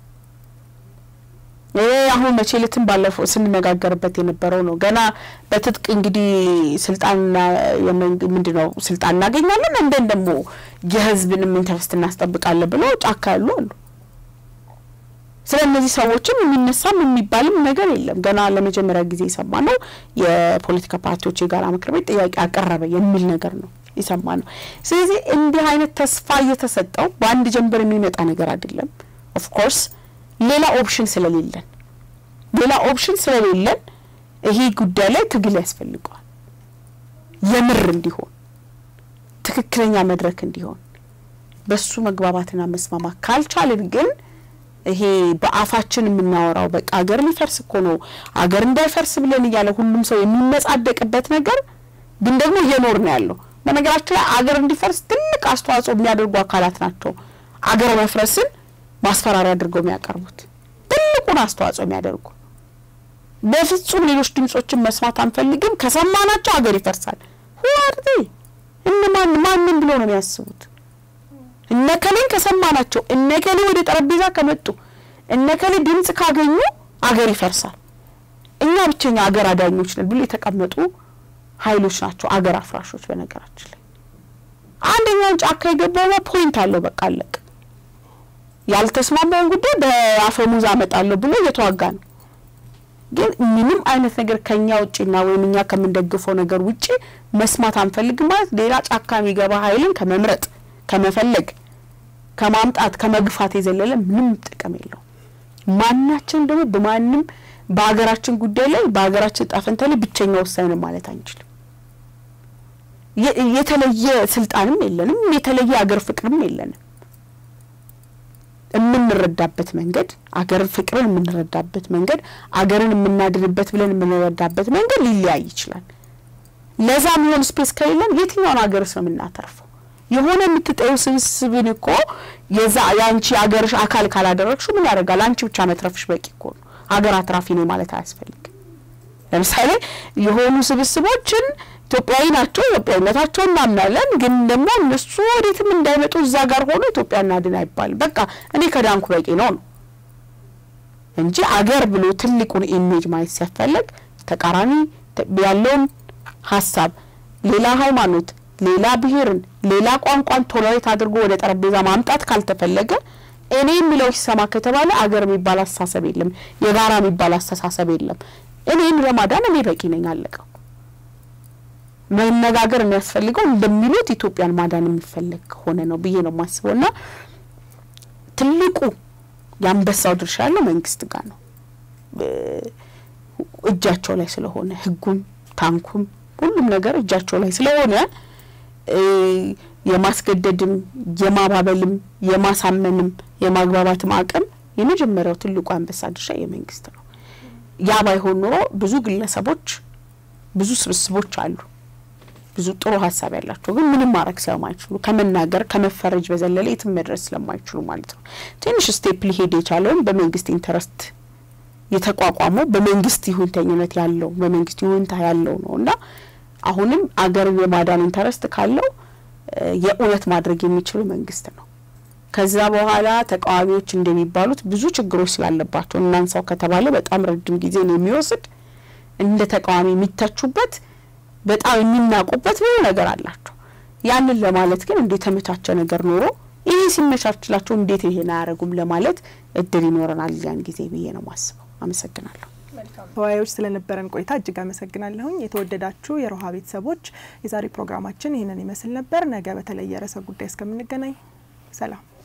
ይህ አሁን መቼ ዕለትም ባለፈው ስንነጋገርበት የነበረው ነው። ገና በትጥቅ እንግዲህ ስልጣንና ምንድን ነው ስልጣን እናገኛለን እንደን ደግሞ የህዝብንም ኢንተረስት እናስጠብቃለን ብለው ጫካ ያሉ አሉ። ስለ እነዚህ ሰዎችም የሚነሳም የሚባልም ነገር የለም። ገና ለመጀመሪያ ጊዜ የሰማ ነው የፖለቲካ ፓርቲዎች የጋራ ምክር ቤት ጥያቄ አቀረበ የሚል ነገር ነው የሰማ ነው። ስለዚህ እንዲህ አይነት ተስፋ እየተሰጠው በአንድ ጀንበር የሚመጣ ነገር አይደለም። ኦፍኮርስ ሌላ ኦፕሽን ስለሌለን ሌላ ኦፕሽን ስለሌለን ይሄ ጉዳይ ላይ ትግል ያስፈልገዋል። የምር እንዲሆን ትክክለኛ መድረክ እንዲሆን በሱ መግባባትና መስማማት ካልቻልን ግን ይሄ በአፋችን የምናወራው በቃ አገር ሊፈርስ እኮ ነው አገር እንዳይፈርስ ብለን እያለ ሁሉም ሰው የሚመጻደቅበት ነገር ግን ደግሞ እየኖር ነው ያለው። በነገራችን ላይ አገር እንዲፈርስ ትልቅ አስተዋጽኦ የሚያደርጉ አካላት ናቸው አገር መፍረስን ማስፈራሪያ አድርገው የሚያቀርቡት ትልቁን አስተዋጽኦ የሚያደርጉ በፍጹም ሌሎች ድምጾችን መስማት አንፈልግም፣ ከሰማናቸው ሀገር ይፈርሳል። ሁዋርቴ እነማን ማንን ብሎ ነው የሚያስቡት? እነከሌን ከሰማናቸው እነከሌ ወደ ጠረጴዛ ከመጡ እነከሌ ድምጽ ካገኙ አገር ይፈርሳል፣ እኛ ብቸኛ አገር አዳኞች ነን ብሎ የተቀመጡ ኃይሎች ናቸው አገር አፍራሾች። በነገራችን ላይ አንደኛውን ጫካ የገባው ፖይንት አለው። በቃ አለቅ ያልተስማማውን ጉዳይ በአፈሙዝ አመጣለሁ ብሎ እየተዋጋ ነው። ግን ምንም አይነት ነገር ከኛ ውጭና ወይም እኛ ከምንደግፈው ነገር ውጭ መስማት አንፈልግም ማለት ሌላ ጫካ የሚገባ ኃይልን ከመምረጥ ከመፈለግ ከማምጣት ከመግፋት የዘለለ ምንም ጥቅም የለው። ማናችን ደግሞ በማንም በሀገራችን ጉዳይ ላይ በሀገራችን ጣፈንታ ላይ ብቸኛ ወሳኝ ነው ማለት አንችልም። የተለየ ስልጣንም የለንም፣ የተለየ አገር ፍቅርም የለንም። የምንረዳበት መንገድ አገር ፍቅርን የምንረዳበት መንገድ አገርን የምናድንበት ብለን የምንረዳበት መንገድ ሊለያይ ይችላል። ለዛ የሚሆን ስፔስ ከሌለን የትኛውን ሀገርስ ነው የምናተርፈው? የሆነ የምትጠዩ ስብስብን እኮ የዛ የአንቺ አገርሽ አካል ካላደረግሽው ምን ያደርጋል? አንቺ ብቻ መትረፍሽ በቂ እኮ ነው። ሀገር አትራፊ ነው ማለት አያስፈልግም። ለምሳሌ የሆኑ ስብስቦችን ኢትዮጵያዊ ናቸው፣ ኢትዮጵያዊነታቸው እናምናለን። ግን ደግሞ እነሱ ወዴትም እንዳይመጡ እዛ ጋር ሆኖ ኢትዮጵያ እናድን አይባልም። በቃ እኔ ከዳንኩ በቂ ነው ነው እንጂ አገር ብሎ ትልቁን ኢሜጅ ማየት ሲያስፈልግ ተቃራኒ ያለውን ሀሳብ ሌላ ሃይማኖት፣ ሌላ ብሔርን፣ ሌላ ቋንቋን ቶለሬት አድርጎ ወደ ጠረጴዛ ማምጣት ካልተፈለገ እኔ የሚለው ይሰማ ከተባለ አገር የሚባል አስተሳሰብ የለም፣ የጋራ የሚባል አስተሳሰብ የለም። እኔን ለማዳን እኔ በቂ ነኝ፣ አለቀው። መነጋገር የሚያስፈልገው እንደሚሉት ኢትዮጵያን ማዳን የሚፈለግ ከሆነ ነው ብዬ ነው የማስበው እና ትልቁ የአንበሳው ድርሻ ያለው መንግስት ጋር ነው። እጃቸው ላይ ስለሆነ ህጉም ታንኩም ሁሉም ነገር እጃቸው ላይ ስለሆነ የማስገደድም የማባበልም የማሳመንም የማግባባትም አቅም የመጀመሪያው ትልቁ አንበሳ ድርሻ የመንግስት ነው። ያ ባይሆን ኖሮ ብዙ ግለሰቦች፣ ብዙ ስብስቦች አሉ ብዙ ጥሩ ሀሳብ ያላቸው ግን ምንም ማድረግ ስለማይችሉ ከመናገር ከመፈረጅ በዘለለ የትም መድረስ ስለማይችሉ ማለት ነው። ትንሽ ስቴፕ ሊሄድ የቻለውም በመንግስት ኢንተረስት የተቋቋመው በመንግስት ይሁንተኝነት ያለው በመንግስት ይሁንታ ያለው ነው እና አሁንም አገርን የማዳን ኢንተረስት ካለው የእውነት ማድረግ የሚችሉ መንግስት ነው። ከዛ በኋላ ተቃዋሚዎች እንደሚባሉት ብዙ ችግሮች ስላለባቸው እናንሳው ከተባለ በጣም ረጅም ጊዜ ነው የሚወስድ እንደ ተቃዋሚ የሚተቹበት በጣም የሚናቁበት ብዙ ነገር አላቸው። ያንን ለማለት ግን እንደ የተመቻቸ ነገር ኖሮ ይሄ ሲመቻችላቸው እንዴት ይሄን አያደርጉም ለማለት እድል ይኖረናል ያን ጊዜ ብዬ ነው ማስበው። አመሰግናለሁ። ተወያዮች ስለነበረን ቆይታ እጅግ አመሰግናለሁኝ። የተወደዳችሁ የሮሃ ቤተሰቦች የዛሬ ፕሮግራማችን ይህንን ይመስል ነበር። ነገ በተለየ ርዕሰ ጉዳይ እስከምንገናኝ ሰላም።